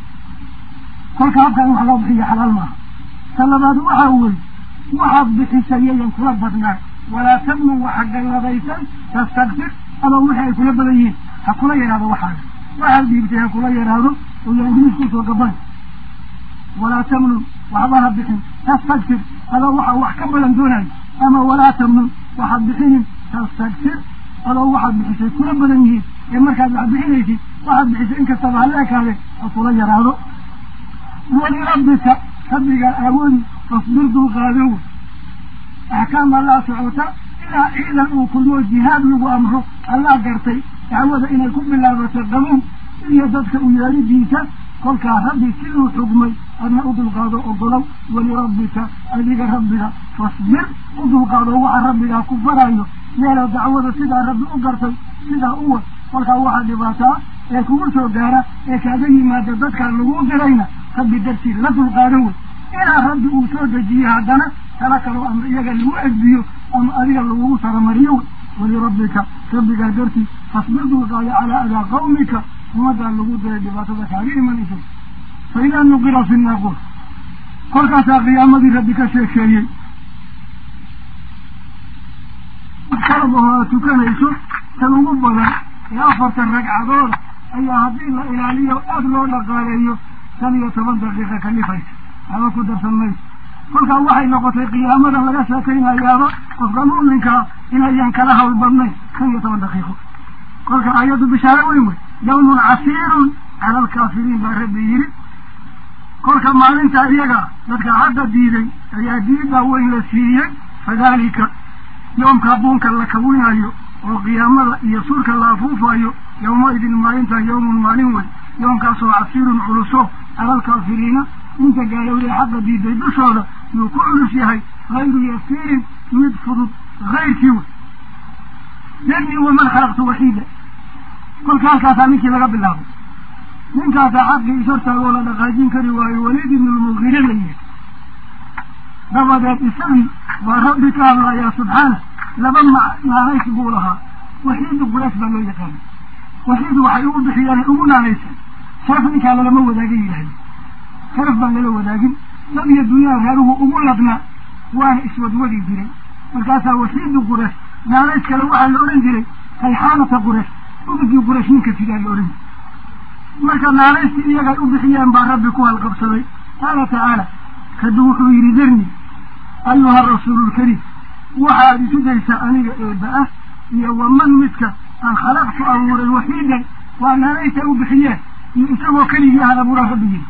[SPEAKER 1] kolka habka in wax loo bixiyo xalaal maaha ta labaad waxaa wey waxaad bixisay yayan kula badnaan walaa tamnun waxa galladaysan tastakfir ama wixii ay kula badan yihiin ha kula yaraado waxaaga waxaad dhiibtay ha kula yaraado oo yaa ingiliis kusoo gaban walaa tamnun waxba ha bixin tastakfir adoo waxaa wax ka badan doonayo ama walaa tamnun waxaad bixinin tastakfir adoo waxaad bixisay kula badan yihiin ee markaad wax bixinaysid waxaad bixisay inkastaba hala ekaade ha kula yaraado walirabbika rabbigaa awoodi fasbir dulqaado wey axkaam allaa socota ilaa ciidan uu kulmoo jihaad lagu amro allaa gartay dacwada inay ku bilaabato qabuun iyo dadka u yeeridiisa kolkaa rabbi siduu xugmay adna u dulqaado ogolow walirabbika adiga rabbiga fasbir u dulqaado waxa rabbigaa ku farayo yeelo dacwada sidaa rabbi u gartay sidaa u wad kolkaa waxaa dhibaataa ee kugu soo gaara ee kaaga yimaada dadkaa lagu dirayna rabbi dartii la dulqaado wey ilaa rabbi uu soo dejiye haddana tala kaloo ama iyaga lagu edbiyo ama adiga lagugu saramariyo wey walirabbika rabbigaa dartii fasbir dulqaado calaa adaa qawmika ummaddaa lagu diray dhibaatada kaaga imanaysa fa idaa nuqira fi naaquur kolkaasaa qiyaamadii rabbi ka sheekeeyey qalab oo aad tukanayso tan ugu badan ee afartan ragcadooda ayaa haddii la ilaaliyo aada loo dhaqaaleeyo shan iyo toban daqiiqa kalifaysa haba ku darsan mayso kolkaa waxay noqotay qiyaamadan laga sheekaynayaaba qofka mu'minkaa inayan kala hawl badnayn shan iyo toban daqiiqo kolka ayaddu bishaare weyn wey yawmun casiirun cala alkaafiriin baa rabbi yidhi kolka maalinta iyaga dadka hadda diiday ayaa diidbaa weyn la siiyey fadalika yoomka buunka la kawinayo oo qiyaamada iyo suurka la afuufayo yawmaidin maalintan yawmun maalin wey yoomkaasoo casiirun culuso cala alkaafiriina inta gaalowday xaqa diiday dushooda yuu ku culus yahay hayru yasiirin mid fudud hayrkii wey darnii waman khalaqtu waxiida kolka halkaasaa ninkii laga bilaabay ninkaasaa xaqii ishortaagoo la dhaqaajin kari waayo waliid ibnu lmuqire la yihi dabadeed isagii baa rabbi ka hadlayaa subxaana laba naanays buu lahaa waxiidu quraysh baa loo yaqaana waxiidu waxay ugu bixiyaan ugu naanaysan sharaf ninkaa lalama wadaagin yidhahda sharaf baan lala wadaagin dad iyo dunyaha reeruhu ugu ladnaa waana iswadwadi jiray markaasaa waxiidu quraysh naanays kale waxaa la odhan jiray rayxaanata quraysh udugii quraysh ninka sidaa la odhan jiray marka naanaystii iyagay u bixiyeen baa rabbi ku halqabsaday qaala tacaala kadu wuxuu yidhi darni ayuha rasuulu lkariim waxaad isu daysaa aniga eeba ah iyo waman midka aan khalaqtu abuuray waxiidan waa naanaysa u bixiyeen iyo isagoo keligii ahad abuuraa rabbi yidhi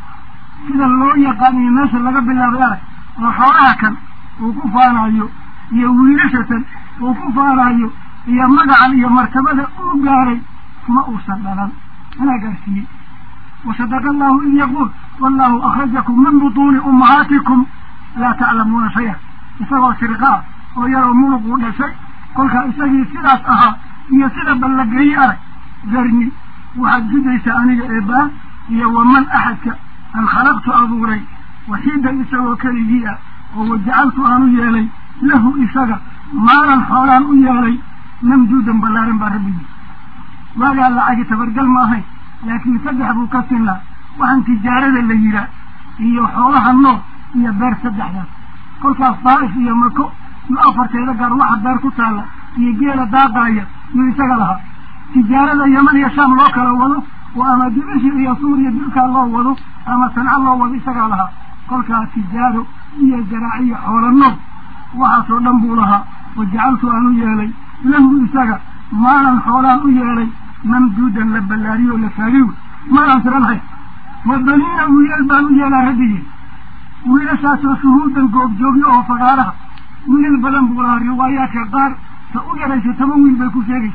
[SPEAKER 1] sida loo yaqaaniyo meesha laga bilaabay arag oo xoolaha kan uu ku faanayo iyo wiilashatan uu ku faanayo iyo magacan iyo martabada uu gaaray ma uusan dhalan anaa gaarsiiyey wasadaqa allahu id yaquul wallahu akhrajakum min butuuni ummahaatikum laa taclamuuna shaya isagoo sirqaa oo yaroo munuquu dhashay kolkaa isagii sidaas ahaa iyo sida ballageeye arag darni waxaad sudaysaa aniga eebaa iyo waman axadka an khalaqtu abuuray waxiidan isagoo keligii ah oo wajacaltu aan u yeelay lahu isaga maalan xoolaan u yeelay mamduudan ballaaran baa rabbigii waagaa lacagi tabargal ma ahayn laakiin saddex buu ka sinaa waxaan tijaarada la yihaa iyo xoolaha nool iyo beer saddexdaas kolkaas daa'if iyo mako iyo afarteeda gaar waxa beer ku taalla iyo geela daaqaaya yuu isaga lahaa tijaarada yeman iyo shaam loo kala wado oo ama dibishi iyo suuriya dilkaa loo wado ama sanco loo wado isagaa lahaa kolkaa tijaaro iyo zaraaciyo xoolo nool waxaasoo dhan buu lahaa wajacaltu aan u yeelay lahu isaga maalan xoolaan u yeelay mamduudan la ballaariyo la faagiy maalaan tiranhay wadaniina wiilal baan u yeelaa rabbigii wiilashaasoo shuhuudan goobjoogyo oo fagaaraha wiilal badan buu lahaa riwaayaadka qaar ta u yaraysa toban wiil bay ku sheegaysa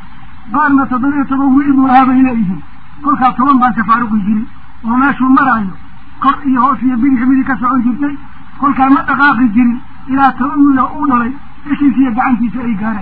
[SPEAKER 1] qaarna toddobiyo toban wiil buu lahaa bay leeyihiin kolkaa toban baan tafaaruqi jirin oo meeshuu maraayo kor iyo hoos iyo bidix midig ka socon jirtay kolkaa ma dhaqaaqi jirin ilaa toban wiil oo u dhalay ishiisa iyo gacantiisa ay gaareen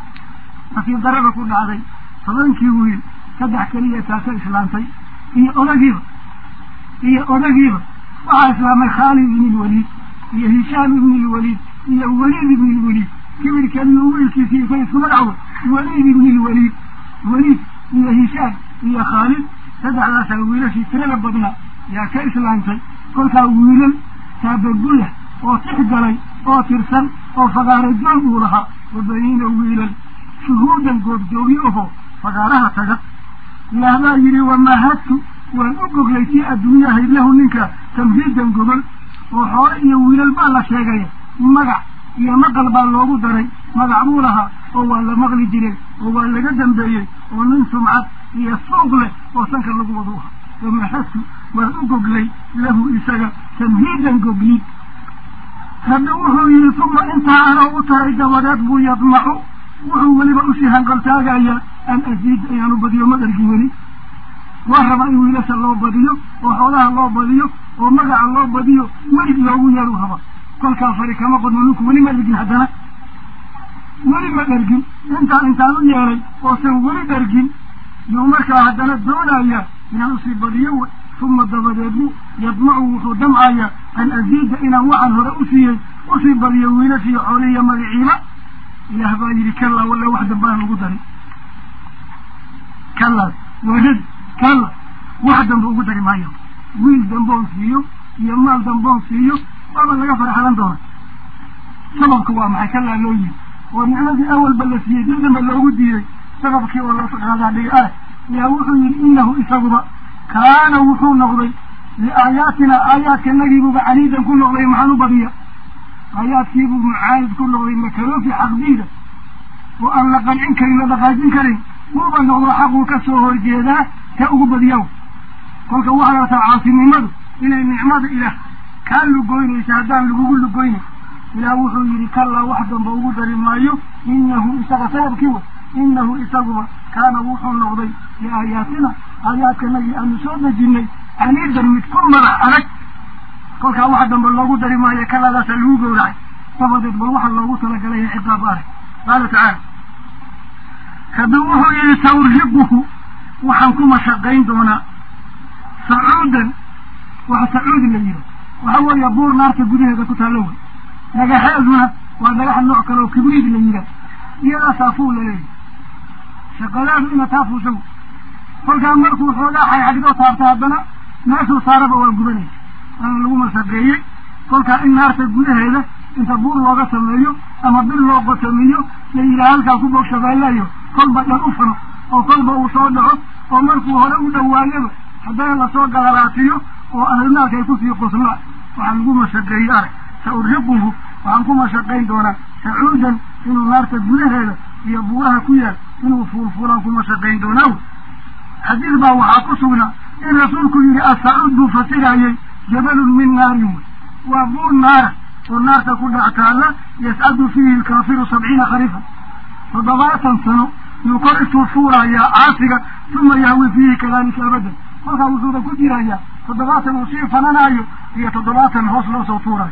[SPEAKER 1] nasiib darada ku dhacday tobankii wiil saddex keliya taasa islaamtay iyo odagiiba iyo odagiiba waxaa islaamay khaalid ibn lwaliid iyo hishaam ibn lwaliid iyo waliid ibn lwaliid kibirkeliyu wiilkiisii isay isku magacawo waliid ibn lwaliid waliid iyo hishaam iyo khaalid saddexdaasaa wiilashii tirada badnaa yaa ka islaamtay kolkaa wiilal taabagula oo tix galay oo tirsan oo fagaaro joog uu lahaa wabaniina wiilal shuhuudan goobjoogyo aho fagaaraha taga ilaah baa yidhi wamahadtu waan u goglay tii adduunya ahayd lahu ninka tamhiidan gogol oo xoole iyo wiilal baa la sheegaya magac iyo maqal baa loogu daray magac buu lahaa oo waa la maqli jiray oo waa laga dambeeyey oo nin sumcad iyo suuq leh oo sanka lagu wada u ahaa wamahadtu waan u goglay lahu isaga tamhiidan goglid rabbi wuxuu yidhi tuma intaa anoo u taray dabadeed buu yadmacu wuxuu weliba usii hanqaltaagayaa an asiid inaan u badiyo madarkii weli waa rabaa in wiilasha loo badiyo oo xoolaha loo badiyo oo magaca loo badiyo welig loogu yeelu raba kolkaa fari kama qodno ninku weli ma dhergin haddana weli ma dhergin intaan intaan u yeelay oosan weli dhergin yuu markaa haddana doonaya inaan usii badiyo w uma dabadeedbu yadmacu wuxuu damcaya an asiida inaan waxaan hore usiiyey usii badiyo wiilashiiyo xoolihiiyo magaciiba ilaah baa yidhi kallaa walla wax dambaan ugu darin kallaas warad kalla wax dambe ugu dari maayo wiil damboon siiyo iyo maal damboon siiyo waaba laga farxalan doona sababka waa maxay kallaa loo yiri oo nicmadii awalba la siiyey dib dambe loogu diiday sababkii oo loo qaadaa dhiga ah yaa wuxuu yidhi inahu isaguba kaana wuxuu noqday liaayaatina aayaadkanagiibuba caniidan ku noqday maxaan u badiya aayaadkiibuu mucaanid ku noqday makaroofi xaqdiida oo aan la qancin karin la dhaqaajin karin wuuba noqdo xaquu ka soo horjeedaa ta ugu badiyaw kolka waxaa lataa caasinimadu inay nicmada ilaah kaa lugoynaysa haddaan lagugu lugoynay ilaah wuxuu yidhi kallaa wax damba ugu dari maayo inahu isaga sababkii wa inahu isaguba kaana wuxuu noqday liaayaatina aayaadkanagii aanu soo dejinay caniidan mid ku madax adag kolkaa wax damba loogu dari maayo kalaadaasaa lagu gowracay dabadeed bal waxaa loogu talagalay ciqaab arag qaala tacaala rabbi wuxuu yihi saurhiquhu waxaan ku mashaqayn doonaa sacuudan waxa sacuudi la yihi waxa weeye buur naarta gudaheeda ku taallo wey dhagaxeeduna waa dhagaxa nooc kale oo kibriid la yihaa iyadaasaa fuul la leeyahy shaqadaadu ina taa fuusha wey kolkaa markuu xoogaa xayxagdoo taabta haddana meeshuu saaraba waa gubanaysa waana lagu mashaqeeyey kolkaa in naarta gudaheeda inta buur looga sameeyo ama bil loo qotamiyo la yidhaha halkaa ku bog shabeellayo kolba dhan u fano oo kolba uu soo dhaco oo markuu hore u dhawaayaba haddana lasoo galalaatiyo oo ahlinaarka ay kusii qoslaan waxaa lagu mashaqeeyey arag sa urhiquhu waxaan ku mashaqayn doonaa sacuudan inuu naarta gudaheeda iyo buuraha ku yaal inuu fuulfuulaan ku mashaqayn doonaa xadiis baa waxaa ku sugnaa in rasuulku yihi asacuud buu fasirayey jabalun min naarin wey waa buur naara oo naarta ku dhac taalla yascadu fiihi alkaafiru sabciina khariifan toddobaatan sano yuu kor intuu fuulayaa caasiga uma yahwi fiihi kadalika abadan kolkaa wuxuuba ku jirayaa toddobaatan uu sii fananayo iyo toddobaatan hoos loo soo tuurayo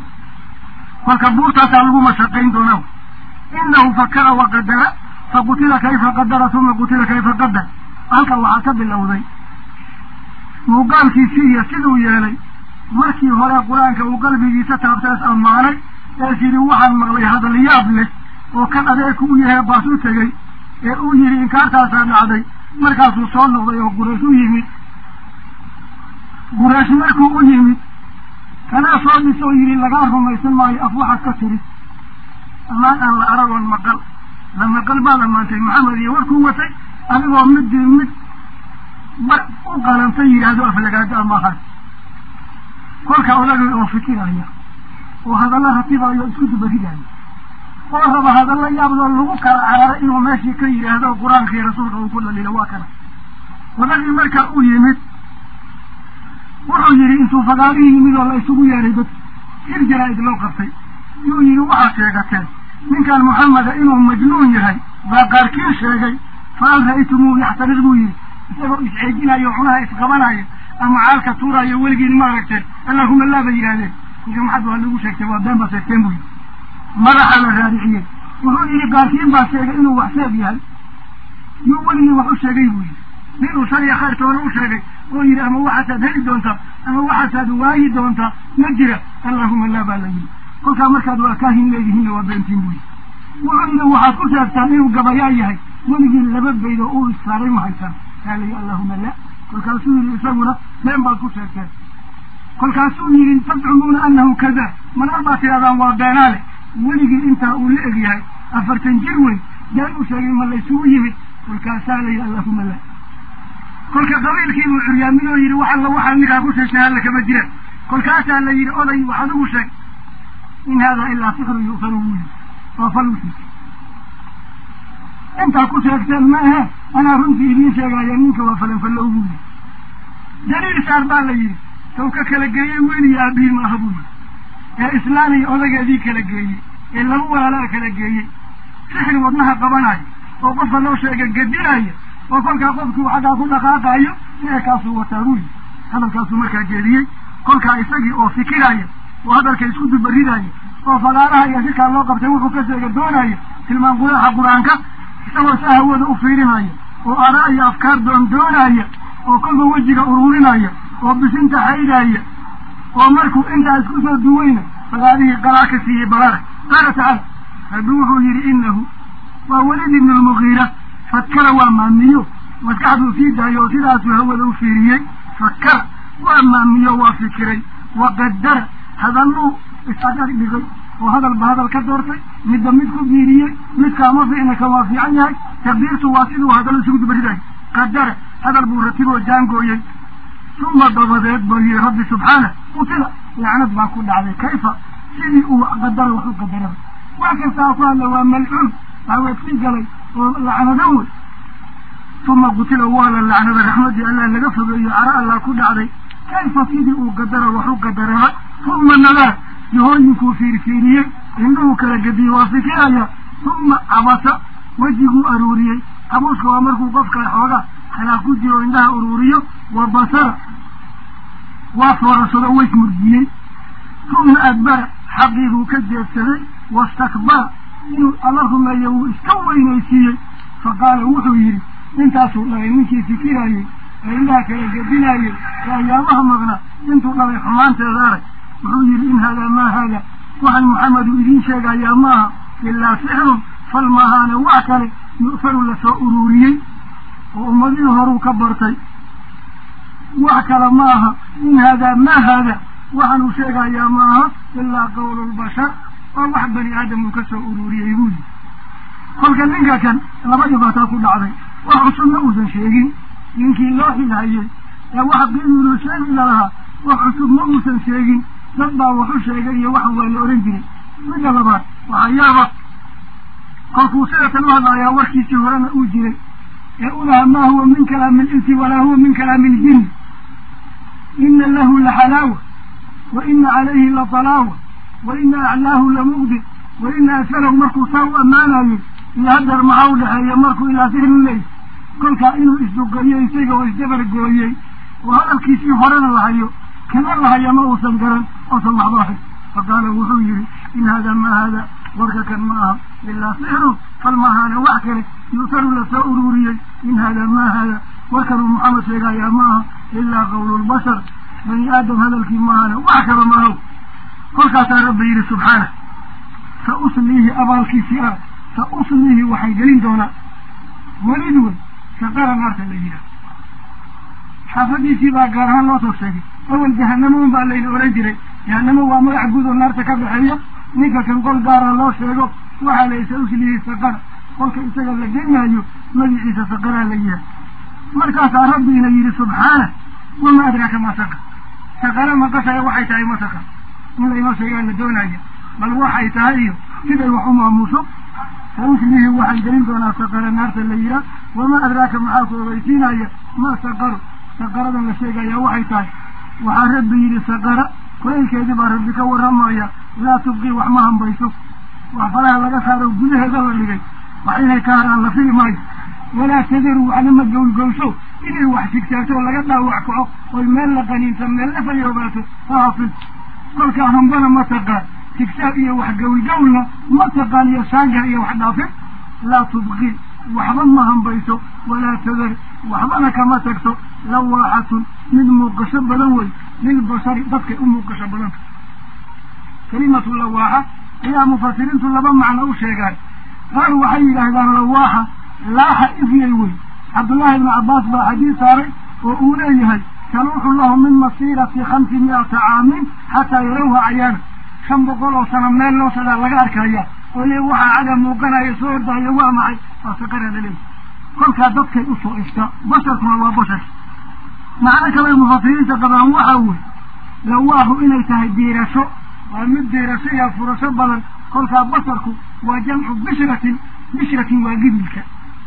[SPEAKER 1] kolka buurtaasaa lagu mashaqayn doonaa inahu fakara waqadara faqutila kayfa qadara uma qutila kayfa qadar halka waxaa ka bilowday muuqaalkiisii iyo siduu yeelay markii hore qur-aanka uu qalbigiisa taabtaas ammaanay ees yidhi waxaan maqlay hadalyaab leh oo kan adeegku u yahay baas u tegey ee uu yidhi inkaartaasaa dhacday markaasuu soo noqday oo quraysh u yimid quraysh markuu u yimid kanaa soo dhis oo yidhi lagaa rumaysan maayo af waxaad ka tiri ammaan aan la aragoon maqal la maqal baad ammaantay maxamed iyo warkuu watay adigoo middii mid ba u qalanta yidhaahdo aflagaado amaahan kolka odagay oo fikiraya oo hadalla ratibayo isku dubaridaayo oo raba hadalla yaabdoo lagu kala carara inuu meeshii ka yidhaahdo qur-aankii rasuulka uu ku dhalilo waa kana odagii markaa u yimid wuxuu yidhi intuu fagaarihii yimid oo la isugu yeeray dad hir jaraa-id loo qabtay yuu yidhi waxaad sheegateen ninkan maxameda inuu majnuun yahay baa qaarkiin sheegay fa hal ra'aytumuuhu yaxtariq buu yidhi isagoo isceejinayo cunaha isqabanaya ama caalka tuurayo weligiin ma aragteen allahuma laa bay yidhahdeen ninka maxad waa lagu sheegtay waa been baa sheegteen buu yidhi madaxa la raadiciyey wuxuu yidhi qaarkiin baa sheegay inuu wax sheeg yahay yuu weligii wax u sheegay buu yidhi ninuu shaliya khayrtoona u sheegay oo yidhi ama waxaasaad heli doontaa ama waxaasaad waayi doontaa ma jira allahuma laa baa la yidhi kolkaa markaad waa kaahin leedihiinna waa beentiin buu yidhi wuxuu yidhi waxaad ku sheegtaan inuu gabayaa yahay weligii laba bayd oo uu issaaray ma haysaan kaa layi allahuma la kolkaasuu yidhi isaguna been baad ku sheegteen kolkaasuu yidhi tadcumuuna anahu kada manar baad tidhahdaan waa beenaale weligii intaa uu la eg yahay afartan jir weyn been u sheegay ma laysugu yimid kolkaasaa layihi allahuma la kolka qabiilkiibuu curyaamin oo yidhi wax alla waxaa ninkaa ku sheegtay halla kama jiraan kolkaasaa la yidhi oday wax adigu sheeg in haadaa ilaa sixru yu'faru buu yidhi waa falusi intaa ku sheegteen ma ahe anaa runtii idiin sheegaya ninka waa falanfallow buu yidhi daliil saar baa la yidhi taw ka kala geeyey wiil iyo aabihi maaha buu yidhi ee islaan iyo odageedii kala geeyey ee laba walaalaa kala geeyey sixri wadnaha qabanayo oo qofka loo sheega gedinaya oo kolkaa qofkii xaggaa ku dhaqaaqayo sixirkaasuu wataa buu yidhi hadalkaasuu markaa jeediyey kolkaa isagii oo fikiraya oo hadalka isku dubaridaya oo fagaaraha iyo sikaa loo qabtay wuxuu ka sheega doonaya tilmaan quraaxa qur-aanka isagoo si hawada u fiirinaya oo araa iyo afkaar doon doonaya oo kolba wejiga ururinaya oo bisinta xaydaya oo markuu intaa isku soo duweyna fagaarihii qalaa ka siiyey balare qaala tacaala rabbi wuxuu yidhi inahu waa welid ibnu lmugiira fakara waa maamiyo maskaxduu sii daayo oo sidaasuu hawada u fiiriyey fakara waa maamiyo waa fikiray waqadara hadalluu is-adar dhigay oo hadalba hadal ka doortay midba mid ku biiriyey midkaama fiicna kan waa fiican yahay taqdiirtu waa siduu hadallo isugu dubaridayo qadara hadal buu ratiboo jaangooyey uma dabadeed buu yihi rabbi subxaana qutila lacnad baa ku dhacday kayfa sidii uu qadara wax u qadaraba wax kastaa ku hadla waa malcuun waaweedsii galay oo lacnado wey uma qutila waa la lacnada raxmadii allah laga fogeeyo cara allah ku dhacday kayfa sidii uu qadara wax u qadaraba uma nadara jihooyinkuu fiirfiiriyey indhuhu kala gediyey waa fikiraya uma cabasa wejiguu aruuriyey cabuuska waa markuu qofka xooga xalaaq ku jiro indhaha uruuriyo wa basara waa foorasado weys murjiyey uma adbara xaqiibuu ka jeedsaday wastakbara inuu alla rumeeyo wuu iska weynaysiiyey fa qaala wuxuu yidhi intaasuu dhalay ninkii fikirayey ee indhaha kala gedinayey ee ayaamaha maqnaa intuu dhalay xumaanteeda arag wuxuu yidhi in haadaa maa haada waxaan maxamedu idiin sheegayaa maaha ilaa sixrun fal maahaana wax kale yu'faru lasoo ururiyey oo ummadihii horuu ka bartay wax kale ma aha in haadaa maa haada waxaanuu sheegayaa ma aha ilaa qawlulbashar oo wax bani aadam uu ka soo ururiyey buu yidhi kolka ninka kan laba dhibaataa ku dhacday wax cusubna uusan sheegin ninkii loo xilhayey ee wax qiimilu sheegi lalahaa wax cusub ma uusan sheegin dad baa waxu sheegay iyo waxan waa la ohan jiray midda labaad waxaa yaaba kolkuu sidatan u hadlaayaa warkiisii horena uu jiray ee ulaha maa huwa min kalaami linsi walaa huwa min kalaami iljinni ina lahu laxalaawa wa ina calayhi latalaawa wa ina aclaahu lamugdi wa ina asfalahu markuu saa u ammaanayey iyo haddeer maxaa u dhexeeya markuu ilaa sihrin leey kolkaa inuu isduqeeyo isaga oo isdabargooyey oo hadalkiisii horena lahayo kana lahaya ma uusan garan oosan waxba ahayn fa qaala wuxuu yihi in haadaa maa haada warka kan ma aha ilaa sixrun fal maahaana wax kale yu'taru lasoo ururiyey in haadaa maa haada warkanuu maxamed sheegayaa ma aha ilaa qawlulbashar bani aadam hadalkii maahana wax kaba maahow kolkaasaa rabbi yidhi subxaana sa usliihi abaalkiisii ah sa usliihi waxaan gelin doonaa welid wey saqara naarta la yidhaah xaafadiisii baa gaar ahaan loo soo sheegay awel jahanamo un baa layna oran jiray jahanamo waa magac guud oo naarta ka baxeeya ninka kan qol gaara loo sheego waxaa la sa usliihi saqara kolka isaga la geynaayo magiciisa saqaraa la yihaah markaasaa rabbiina yidhi subxaana wama adraaka maa saqar saqara maqashaya waxay tahay ma saqar in laynoo sheegaa la doonaya bal waxay tahay iyo siday wax u maamuuso sa uslihi waxaan gelin doonaa saqara naarta la yihaah wamaa adraaka maxaa ku ogeysiinaya ma saqaru saqaradan la sheegaya waxay tahay waxaa rabbi yidhi saqara kulaylkeedii baa rabbi ka warramaya laa tubqii wax ma hambayso wax falaha laga saaro gudaheeda la dhigay wax inay ka haraan la fili maayo walaa tadaru waxna ma gowlgowsho inay wax sigsaagto oo laga dhaawac kaco oy meel la qaniinta meel la fayoobaato ha hafid kolkaa hambana ma taqaan sigsaag iyo wax gowlgowlna ma taqaan iyo saangar iyo wax dhaafin laa tubqii waxba ma hambayso walaa tadar waxbana kama tagto lawaaxatun mid muuqasho badan wey lilbashari dadkay u muuqasho badanta kelimatu lawaaxa ayaa mufasiriintu laba macno u sheegaan qaar waxay yidhaahdaan lawaaxa laaxa ifyay wey cabdullaahi ibnu cabbaas baa xadiis saaray oo uu leeyahay taluuxu lahu min masiirati khamsi mi'ata caamin xataa yarawha cayaana shan boqol oo sano meel loo sadaa laga arkaya oo le waxaa caga muuqanaya soo ordaayo waa maxay waa saqaraa la leeyahy kolkaa dadkay usoo iftaa basharkuna waa bashar macno kale mufasiriinta qabaan waxaa wey lawaaxu inay tahay diirasho waa mid diirasho iyo furasho badan kolkaa basharku waa jamcu bishratin bishratin waa gibilka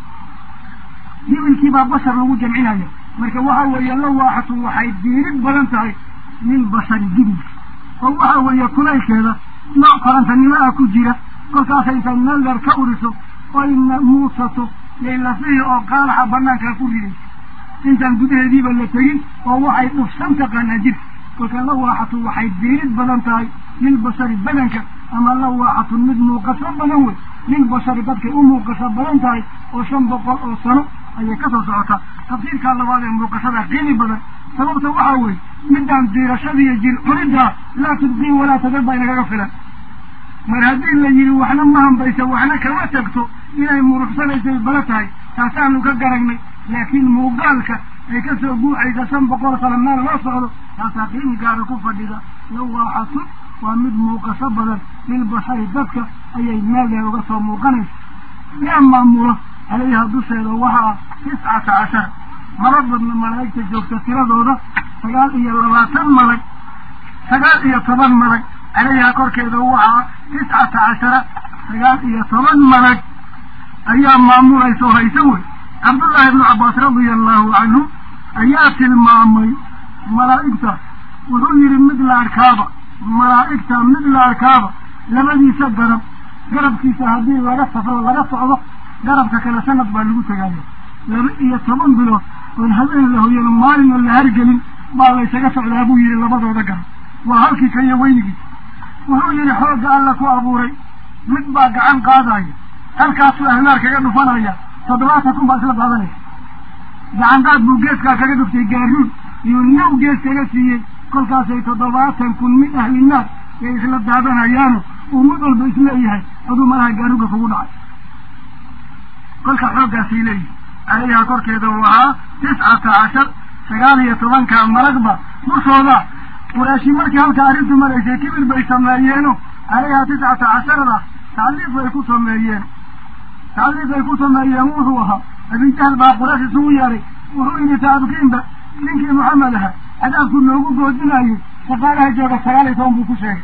[SPEAKER 1] gibilkii baa bashar lagu jamcinaya marka waxa weeye lawaaxatu waxay diirid badan tahay min bashari gibilka oo waxa weeye kulaylkeeda nooc korantanimo ah ku jira kolkaasa intaad meel dheer ka uriso oyna muusato laylafihi oo qaalaxa banaankaa ku ridaysa intaan gudaheediiba la tegin oo waxay dhufsan taqaanaa jirka kolka lawaaxatu waxay diirid badan tahay lilbashari badanka ama lawaaxatu mid muuqasho badan wey lilbashari dadkay u muuqasho badan tahay oo shan boqol oo sano ayay kasoo socotaa tafsiirkaa labaad ee muuqashada qiimi badan sababta waxaa weye midaan diirashadiiyo jir cuniddaa laa tubqii walaa tadar baa inagaga filan mar haddii la yidhi waxna ma hambaysa waxna kama tagto inay muruxsanaysay bala tahay taasaanu ka garagnay laakiin muuqaalka ay kasoo buuxaysa shan boqol sano meel loo socdo taasaa qiimi gaara ku fadhida lawaaxatun waa mid muuqasho badan lilbashari dadka ayay meel dheer uga soo muuqanaysa yaa maamulo calayha dusheeda waxaa tiscata cashar mala badna malaa'igta joogta tiradooda sagaal iyo labaatan malag sagaal iyo toban malag calayha korkeeda waxaa tiscata cashara sagaal iyo toban malag ayaa maamulaysa oo haysa wey cabdullaahi ibnu cabbaas radia allahu canhu ayaa tilmaamay malaa'igta wuxuu yidhi mid la arkaaba malaa'igta mid la arkaaba labadiisa garab garabkiisa haddii laga safro laga socdo garabka kale sanad baa lagu tegaya laba iyo toban bilood oon habeen la hoyano maalin oo la hargelin baa laysaga socdaa buu yidhi labadooda garab waa halkii kaiyo weynigiisa wuxuu yidhi xoogga alla ku abuuray mid baa gacan qaadaya halkaasuu ahlaar kaga dhufanaya toddobaatan kun baa isla daadanaysa gacanqaad buu geeskaa kaga dhuftay gaaruud iyuu naw gees kaga siiyey kolkaasay toddobaatan kun mid ahli naar ay isla daadanayaano uu mid walba isleeyahay aduu malaha gaaruga kugu dhacay kolka xooggaasay leeyihi calayhaa korkeeda uu ahaa tiscata cashar sagaal iyo tobanka malagba dushooda quraashi markii halka arrintu maraysay kibir bay sameeyeeno calayhaa tiscata casharada tacliif bay ku sameeyeen tacliif bay ku sameeyeen wuxuu ahaa abijahl baa quraash isugu yeeray wuxuu yidhi taabkiinba ninkii maxamed aha cadaabku noogu goodinayay shaqaalaha jooga sagaal iyo toban buu ku sheegay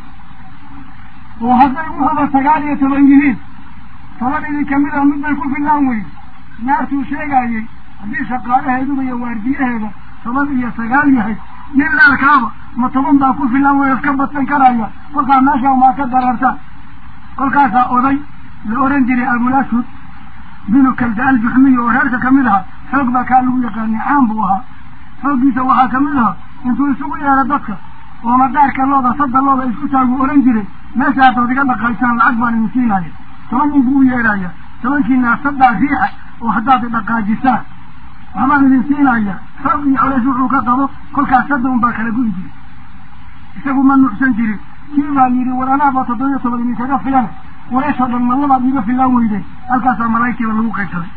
[SPEAKER 1] oo hadday wuxuuba sagaal iyo toban yihiin toban idin kamid a mid bay ku fillaan weyne naartuu sheegaayey haddii shaqaalaheeduba iyo waardiyaheeda toban iyo sagaal yahay nin laalkaaba ma toban baa ku filan way iska badsan karaya kolkaa meesha maa ka dararta kolkaasaa oday la oran jiray abulashud binu kalda aljuxmiy oo reerka kamid aha xoog baa kaa lagu yaqaanay caan buu ahaa xooggiisa waxaa kamid aha intuu isugu yeero dadka oo madaarka looda sadda looda isku taagu oran jiray meesha haddaad iga dhaqaysaan lacag baan idin siinaya toban nin buu u yeedhaya tobankiina saddaa riixa oo haddaad idhaqaajisaan waxbaan idin siinaya xoog iyo colays wuxuu ka qabo kolkaas sadda un baa kala gu'i jiray isagu ma nuucsan jirin kii baa yidhi war anaaba toddobiyo toban idinkaga filan qurayshoo dhan mallabaad iga filaan weydeen halkaasaa malaa'igtiiba lagu qaybsaday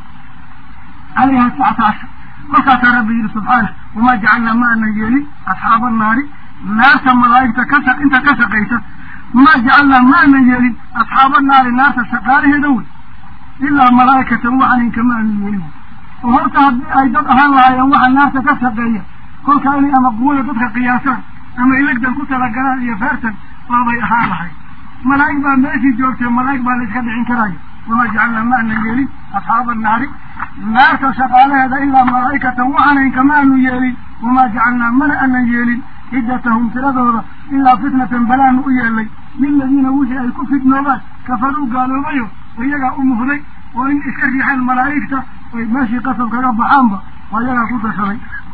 [SPEAKER 1] calayha tiscata cashar kolkaasaa rabbi yidhi subxaana wamaa jacalnaa ma anan yeelin asxaaba annaari naarta malaa'igta ka shaq inta ka shaqaysa ma jacalnaa ma anan yeelin asxaaba naari naarta shaqaalaheeda wey ilaa malaa'ikatan waxanin kama anan yeelin oo horta haddii ay dad ahaan lahaayeen waxa naarta ka shaqeeya kolkaa inay ama quwada dadka qiyaasaan ama ilegdan ku talagalaan iyo feertan baabay ahaan lahayd malaa'ig baa meeshii joogtay malaa'ig baa la iska dhicin karaya wamaa jacalnaa ma anan yeelin asxaaba annaari naarta shaqaalaheeda ilaa malaa'ikatan waxaanayn kama anu yeelin wamaa jacalnaa mana anan yeelin ciddatahum tiradooda ilaa fitnatan balaanu u yeelay liladiina wixii ay ku fidnoobaan kafaruu gaaloobayo iyagaa u muhday oo in iska riixeen malaa'igta ay meeshii qasab kaga baxaanba waa iyagaa ku dashaday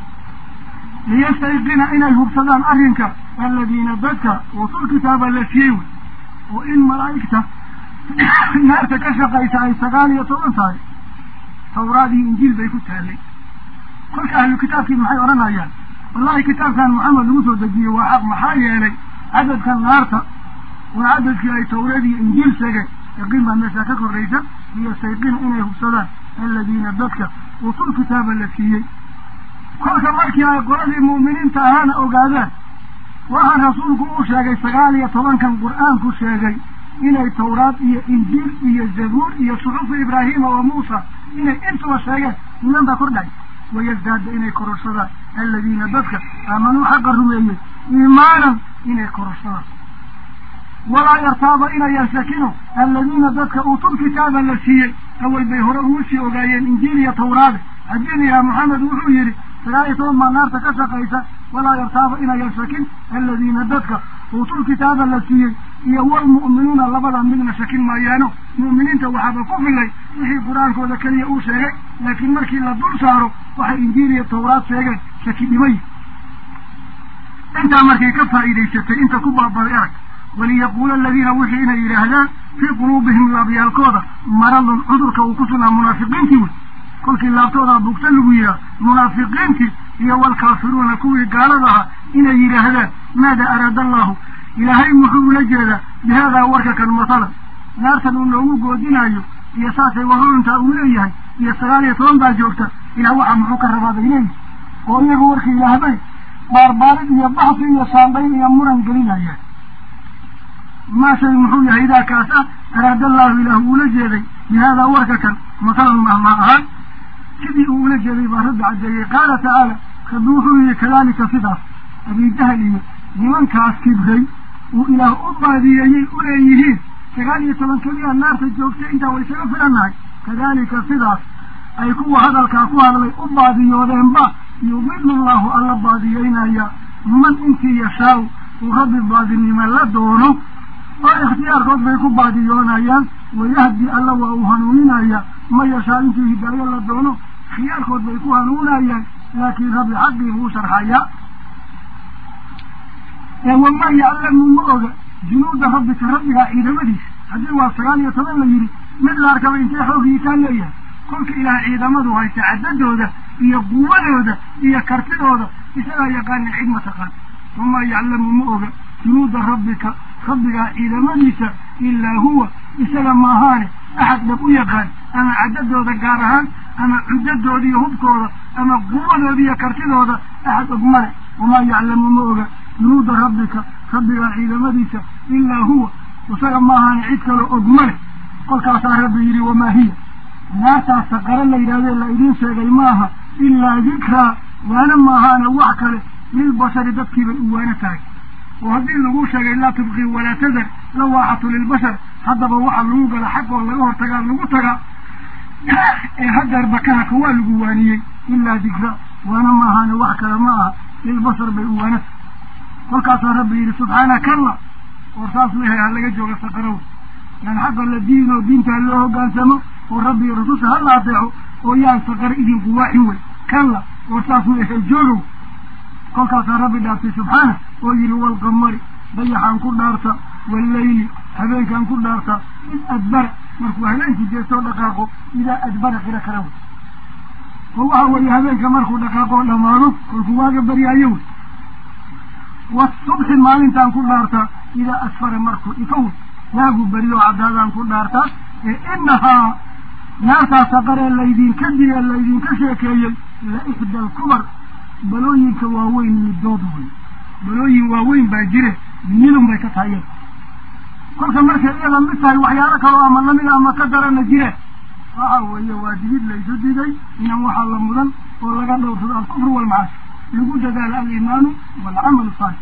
[SPEAKER 1] liyastayqina inay hubsadaan arrinka aladiina dadka utul kitaaba la siiyey wey oo in malaa'igta naarta ka shaqaysa ay sagaal iyo toban tahay tawraad iyo injiil bay ku taallay kolka ahlu kitaabkii maxay odhanayaan wallahi kitaabkan maxamed lagu soo dejiyey waa xaq maxaa yeelay cadadkan naarta waa cadadkii ay tawreed iyo injiil sheegeen yaqiin baa meeshaa ka korraysa liyastayqina inay hubsadaan aladiina dadka utul kitaaba la siiyey kolka markii ay qoladii mu'miniinta ahaana ogaadaan waxaan rasuulku uu sheegay sagaal iyo tobankan qur-aanku sheegay inay tawraad iyo injiil iyo zabuur iyo suxufu ibraahiima wa muusa inay intuba sheegeen iman baa kordhay wayasdaada inay kororsadaan aladiina dadka aamanuu xaqa rumeeyey iimaanan inay kororsadaan walaa yartaaba inayan shakino aladiina dadka uutul kitaaba la siiyey awal bay hore ugu sii ogaayeen injiil iyo tawraade haddiniyaa maxamed wuxuu yidhi sagaal iyo toban baa naarta ka shaqaysa walaa yartaaba inayan shakin aladiina dadka uutul kitaaba la siiyey iyo walmu'minuuna labada midna shakin maayaano mu'miniinta waxaaba ku filay wixii qur-aankooda keliya uu sheegay laakiin markii la dul saaro waxay injiil iyo tawraad sheegeen shaki dhimay intaa markay ka faa'iidaysatay inta ku baabaday arag waliyaquula aladiina wixii inay yidhaahdaan fii quluubihim laabyaalkooda maradun cudurka uu ku sugnaa munaafiqiintii wey kolkii laabtoodaa bugta lagu yidhaah munaafiqiintii iyo walkaafiruuna kuwii gaalada ahaa inay yidhaahdaan maada araada allahu ilaahay muxuu ula jeedaa bihaadaa warka kan masalan naartan uu noogu goodinayo iyo saasay waruruntaa uu leeyahay iyo sagaal iyo toban baa joogta ilaah waxaa muxuu ka rabaa bay leeyihi oo iyagu warka ilaahbay baarbaarid iyo baxsi iyo saambayn iyo muran gelinayaan maa shay muxuu yahay idaa kaas ah araada allahu ilaah uula jeeday bihaadaa warka kan masalan mahma ahaan sidii uu ula jeeday baa rabbi cadeeyey qaala tacaala rabbi wuxuu yihi kadalika sidaas abijahal iyo nimankaas kibray uu ilaah u baadiyeeyey uleeyihiin sagaal iyo toban keliya naarta joogtay intaa way isaga filannahay kadalika sidaas ay kuwa hadalkaa ku hadlay u baadiyoodeenba yudilu llahu alla baadiyeynaya man intii yashaaw uu rabbi baadinimo la doono oo ikhtiyaarkood bay ku baadiyoonayaan wayahdi alla waa uu hanuuninaya ma yashaa intuu hidaayo la doono khiyaarkood bay ku hanuunayaan laakiin rabbi xaqii buu sharxayaa wamaa yaclamu ma oga junuuda rabbika rabbigaa ciidamadiisa haddii waa sagaal iyo toban la yidhi mid la arkaba intee xoogii kaa leeyahay kolka ilaah ciidamadu haysta caddadooda iyo quwadooda iyo kartidooda isagaa yaqaana cid ma taqaan wamaa yaclamu ma oga junuuda rabbika rabbigaa ciidamadiisa ilaa huwa isaga maahaane axad dhab u yaqaan ama caddadooda gaar ahaan ama cuddadooda iyo hubkooda ama quwadooda iyo kartidooda axad og male wamaa yaclamu ma oga junuuda rabbika rabbigaa ciidamadiisa ilaa huwa isaga maahaane cid kaloo og male kolkaasaa rabbi yidhi wamaa hiya naartaas saqaro la yidhahde la idiin sheegay maaha ilaa dikraa waana maahaane wax kale lilbashari dadkiibay u waana tahay oo haddii lagu sheegay laa tubqii walaa tadar lawaaxatu lilbashar haddaba waxa lagu gala xaqoo laga hortagaa lagu tagaa ee haddeer bakahaka waa lagu waaniyey ilaa dikra waana maahaane wax kale ma aha lilbashar bay u waana tahay kolkaasaa rabbi yidhi subxaana kalla oo saas wehay ha laga jooga saqarow yaan xaqa la diinoo diintaa loo hoggaansamo oo rabbi rasusha ha la adeeco oo yaan saqar idinku waaxin wey kalla oo saas wehay joogow kolkaasaa rabbi dhaaftay subxaana oo yidhi walqamari dayaxaan ku dhaarta walleyli habeenkaan ku dhaarta id adbara markuu habeenkii jeestoo dhaqaaqo idaa adbara qira kara wey oo waxa weeye habeenka markuu dhaqaaqoo dhamaado kolkuu waaga baryaayo wey wasubxi maalintaan ku dhaartaa idaa asfara markuu ifo wey waagu beriyo caddaadaan ku dhaartaa ee inahaa naartaa saqaree laydinka digee laydinka sheekeeyey la ixda alkubar balooyinka waaweyn midood wey balooyin waaweyn baa jire midun bay ka tahay iyada kolka markay iyada mid tahay waxyaalo kaloo ama lamid ama ka darana jire waxa weeye waa digid laysu digay inan waxaa la mudan oo laga dhowrsado alkufru waalmacaasi lagu dadaalo aliimaanu waalcamalu saalix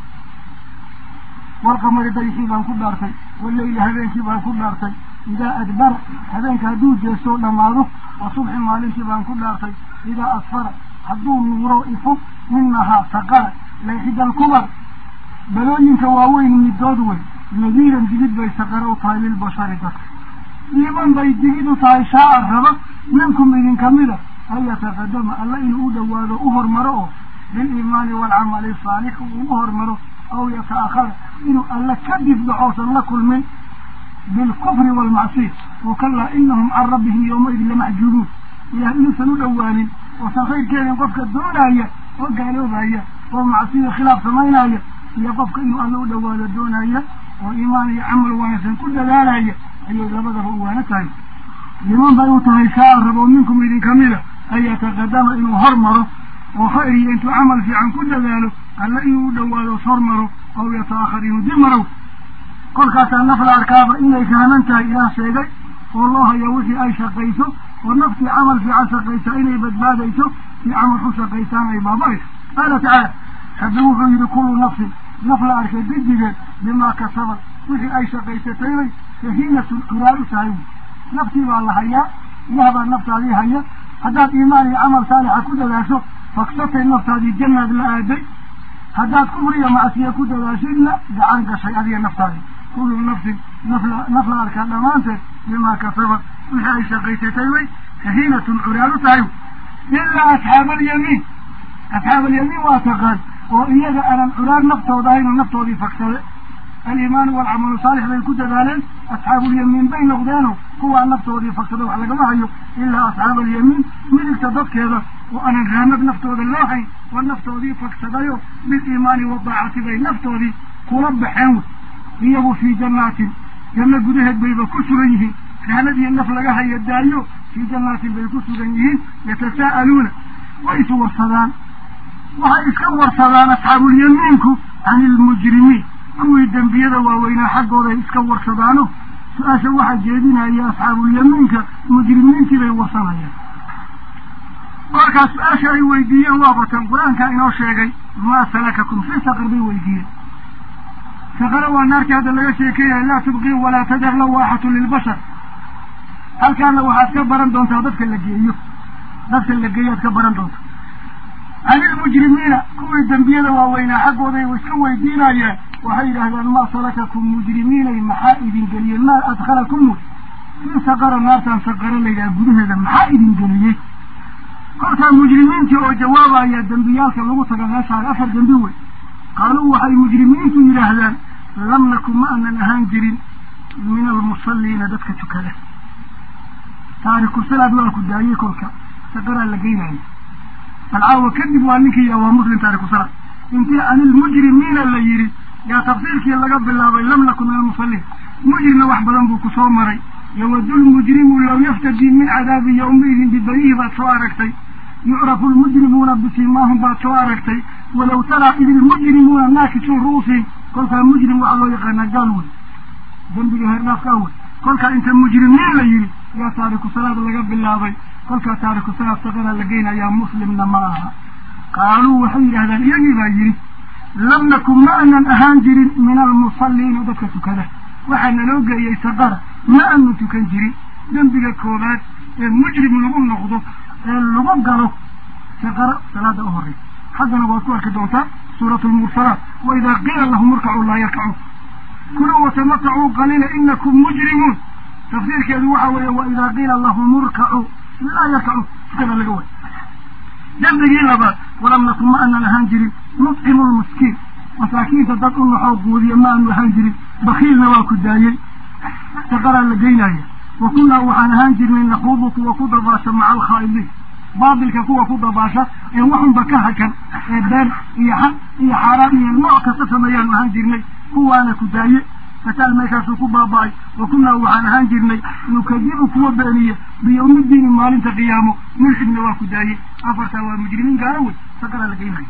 [SPEAKER 1] walqamari dayxii baan ku dhaartay waleyli habeenkii baan ku dhaartay idaa adbara habeenka hadduu jeestoo dhammaado wa subxi maalintii baan ku dhaartay idaa asfara hadduu nuuro ifo inahaa saqara layxida alkubar balooyinka waaweyn midood wey nadiiran digid bay saqara u tahay lilbashari dadka iiman bay digid u tahay shaaca raba minkum idinka mida an yataqadama alla inuu u dhowaado u hormaro oo biliimaani waalcamali saalix uu u hormaro aw yata'akhara inuu alla kadib dhaxoosan la kulmin bilkufri waalmacsiya oo kalaa inahum can rabbihim yowmaidin lamaxjuubuun ilaah inuusan u dhowaanin oosan khayrkeedin qofka doonaya oo gaaloobaya oo macsiya khilaaf samaynaya iyo qofka inuu alla u dhowaado doonaya oo iimaan iyo camal wanaagsan ku dadaalaya ayay labadaba u waana tahay liman bay u tahay shaa rabo minkum idinka mida an yataqadama inuu hormaro oo khayr iyo intuu camal fiican ku dadaalo alla inuu u dhowaado hormaro aw yata'akhar inuu dib marow kolkaasaa naf la arkaaba inay fahman tahay ilaah sheegay oo loo hayo wixii ay shaqayso oo naftii camal fiican shaqaysa inay badbaadayso si camal ku shaqaysaan ay baabayso qaala tacaala rabbi wuxuu yidhi kullu nafsin naf la arkay didigeed bimaa kasabad wixii ay shaqaysatay bay sahiinatun curaar u tahay naftii baa la hayaa ilaah baa naftaadii haya haddaad iimaan iyo camal saalixa ku dadaasho faksatay naftaadii jannaad la aaday haddaad kufriya macsiya ku dadaashidna gacan gashay adiga naftaadii kullu nafsin nafla naf la arkaa dhammaanteed bimaa kasabad wixii ay shaqaysatay way sahiinatun curaar u tahay ilaa asxaaba alyamiin asxaab alyamiin waa taqaan oo iyaga aanan curaar naftooda ahayn naftoodii fagsade aliimaanu waalcamalu saalix bay ku dadaaleen asxaabuulyamiin bay noqdeeno kuwaa naftoodii fagsada wax lagama hayo ilaa asxaaba alyamiin midigta dadkeeda oo aanan raamad naftooda loo hayn oo naftoodii fagsadayo biliimaani wadaacati bay naftoodii kula baxeen wey iyagu fii jannaatin janno gudaheed bayba ku sugan yihiin raanadii naf laga haya daayo fii jannaatin bay ku sugan yihiin yatasaa'aluuna way is warsadaan waxay iska warsadaan asxaabuulyamiinku can ilmujrimiin kuwii dembiyada waaweynaa xaggooday iska warsadaano su-aasha waxaa jeedinaya asxaabuulyamiinka mujrimiintii bay warsanayaan markaa su-aasha ay weydiiyeen waa batan qur-aankaa inoo sheegay maa salakakum fi saqar bay weydiiyeen saqara waa naartii hadda laga sheekeeyahay laa tubqii walaa tadar lawaaxatu lilbashar halkaana waxaad ka baran doontaa dadka la geeyo dadka la geeyo aad ka baran doonta can ilmujrimiina kuwii dembiyada waaweynaa xaggooday iska weydiinayeen waxay yidhaahdaan maa salakakum mujrimiinay maxaa idin geliyeen maa adkhalakum wey fii saqara naartaan saqara layidhaha gudaheeda maxaa idin geliyey kolkaa mujrimiintii oo jawaabaya dembiyaalka lagu taga meeshaan afar dembi wey qaaluu waxay mujrimiintu yidhaahdaan lam nakun ma aanan ahaan jirin min almusalliina dadka tukada taariku salaad waa ku daayey kolka saqaraa la geynaya alcaawa kadib waa ninkii yaa waa muslim taariku salaad intii anilmujrimiina la yidhi yaa tafsiirkii laga bilaabay lam nakun min almusaliin mujrimna wax badan buu kusoo maray yawadu lmujrimu law yaftadii min cadaabi yawmaidin bibanihi baad soo aragtay yucrafu lmujrimuuna bisimaahum baad soo aragtay walaw taraa id ilmujrimuuna naakisuu ru'uusihim kolkaa mujrim waxaa loo yaqaanaa gaal wey dembiga heerdhaafkaa wey kolkaa inta mujrimiin la yidhi yaa taariku salaad laga bilaabay kolkaa taariku salaad saqaraa la geynayaa muslimna ma aha qaaluu waxay yidhahdaan iyagii baa yidhi lam nakun ma anan ahaan jirin min almusalliina dadka tukada waxaa naloo geeyey saqara ma anu tukan jirin dembiga koobaad ee mujrim lagu noqdo ee lagu galo saqara salaada u horeysa xaggana waad ku arki doontaa suuratu lmursalaat wa idaa qiila lahum irkacuu laa yarkacuun kuluu watamatacuu qaliila inakum mujrimuun tafsiirkeedu waxa weeye wa idaa qiila lahum irkacuu laa yarkacuun tukada laga way dembigii labaad walam nakun ma anan ahaan jirin nudcimu lmiskiin masaakiinta dad u naxoo quudiya ma aanu ahaan jirin bakiilna waa ku daayey saqaraa la geynaya wa kunnaa waxaan ahaan jirnay naquudu kuwa ku dabaasha maca alkhaa'idiin baatilka kuwa ku dabaasha ee waxunba ka hakan ee been iyo xaq iyo xaaraan iyo nooc kasta sameeyaanu ahaan jirnay kuwaana ku daaye fataal meeshaasuu ku baaba-ay wa kunnaa waxaan ahaan jirnay nukadibu kuwa beeniya biyawmidiini maalinta qiyaamo milxidna waa ku daaye afartaa waa mujrimiin gaala wey saqaraa la geynaya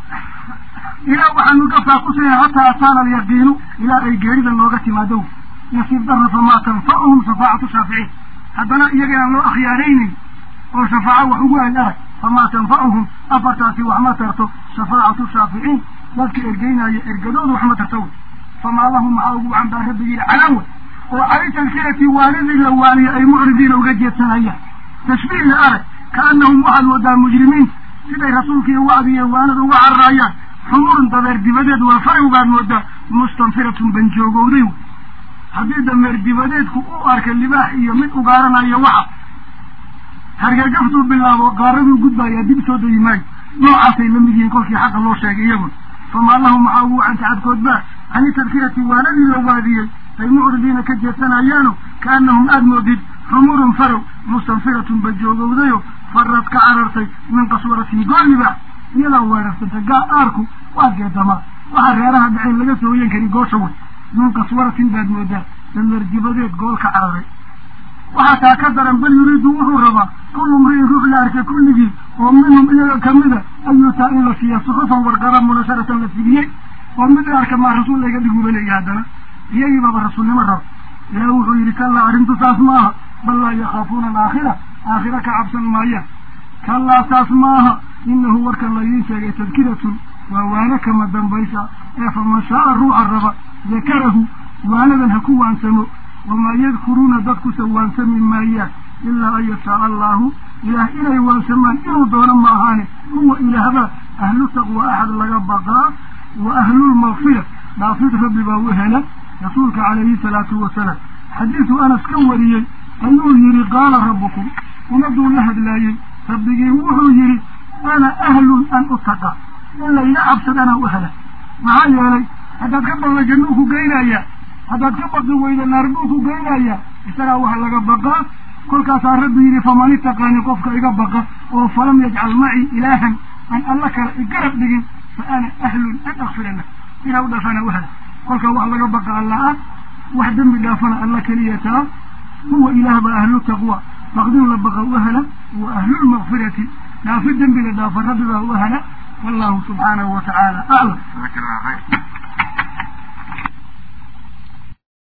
[SPEAKER 1] ilaa waxaanu ka faaqusaynaa hataa ataana alyaqiinu ilaa ay geerida nooga timaado nasiib darra famaa tanfacuhum shafaacatu shaaficiin haddana iyaga aan loo akhyaaraynayn oo shafaaco wax ugu aad arag famaa tanfacuhum afartaasi wax ma tarto shafaacatu shaaficiin dadka ergeynaya ergadoodu wax ma tarto wey famaa lahum maxaa ugu wacan baa rabbi yidhi calaawe oo cali talkirati waalidii la waaniya ay mucridiina uga jeedsanayaan tashbiihii arag kaanahum waxaad moodaa mujrimiinta siday rasuulkii wacdiiyo waanada uga cararaayaan xumurun dabeer dibadeed waa farow baad moodaa mustanfiratun banjoogowday wey haddii dameer dibadeedku u arka libaax iyo mid ugaaranayo waxa hargagaftuu bilaabo qaaraduu gudbayaa dib soo dayi maayo noocaasay la mid yihiin kolkii xaqa loo sheegay iyaguna famaa lahum maxaa ugu wacan tacadkoodbaa cani tadkirati waanadii la waadiyey ay mucridiina ka jeedsanayaano kaanahum aada moodid xumurun farow mustanfiratun bajoogowdayo farad ka carartay min qaswaratin goolibaax iyadaa weerarsantay gaa aarku waa geedamaa waxaa reeraha dhaceen laga soo hoyan kari goosha wey min qaswaratin baad moodaa dameer dibadeed gool ka cararay waxaa taa ka daran bal yuriidu wuxuu rabaa kullu mri'in ruux la arkay kulligii oo minhum iyaga kamida ayuutaa in la siiya suxufan warqaba munasharatan la fidiyey oo mid la arka maa rasuul layga dhiguba leeya haddana iyagii baaba rasuulnimo raba ilaah wuxuu yidhi kallaa arrintu saas maaha bal laa yakhaafuuna alaakhira aakhira ka cabsan maayaan kallaa saas maaha inahu warkan laydiin sheegay tadkiratun waa waano kama dambaysa ee faman shaaa ruuxa raba dakarahu waanadan ha ku waansamo wamaa yadkuruuna dadkusa waansami maayaan ilaa an yashaaa allahu ilaah inay waansamaan inuu doono ma ahaane huwa ilaahbaa ahlu taqwa axad laga baqaa wa ahlulmaqfira dhaafid rabbi baa u hela rasuulka calayhi salaatu wasalaam xadiisu anas ka wariyey ayuu yidhi qaala rabbukum umaduu la hadlaayey rabbigii wuxuu yidhi ana ahlun an utaqa in layga cabsad anaa u hela maxaa yeelay haddaad ka baqda jannuu ku geynayaa haddaad ka baqi weyda naar buu ku geynayaa isagaa waxa laga baqaa kolkaasaa rabbi yidhi faman itaqaani qofka iga baqa oo falam yajcal macii ilaahan aan alla kale igarab dhigin fa ana ahlun an akfira lah inaa u dhaafana u hela kolkaa wax laga baqa alla ah wax dembi dhaafana alla keliya taa huwa ilaah baa ahlu taqwa baqdin la baqa u hela wa ahlulmaqfirati dhaafi dembiga dhaafa rabbi baa u hela wallahu subxaanahu watacaala aclam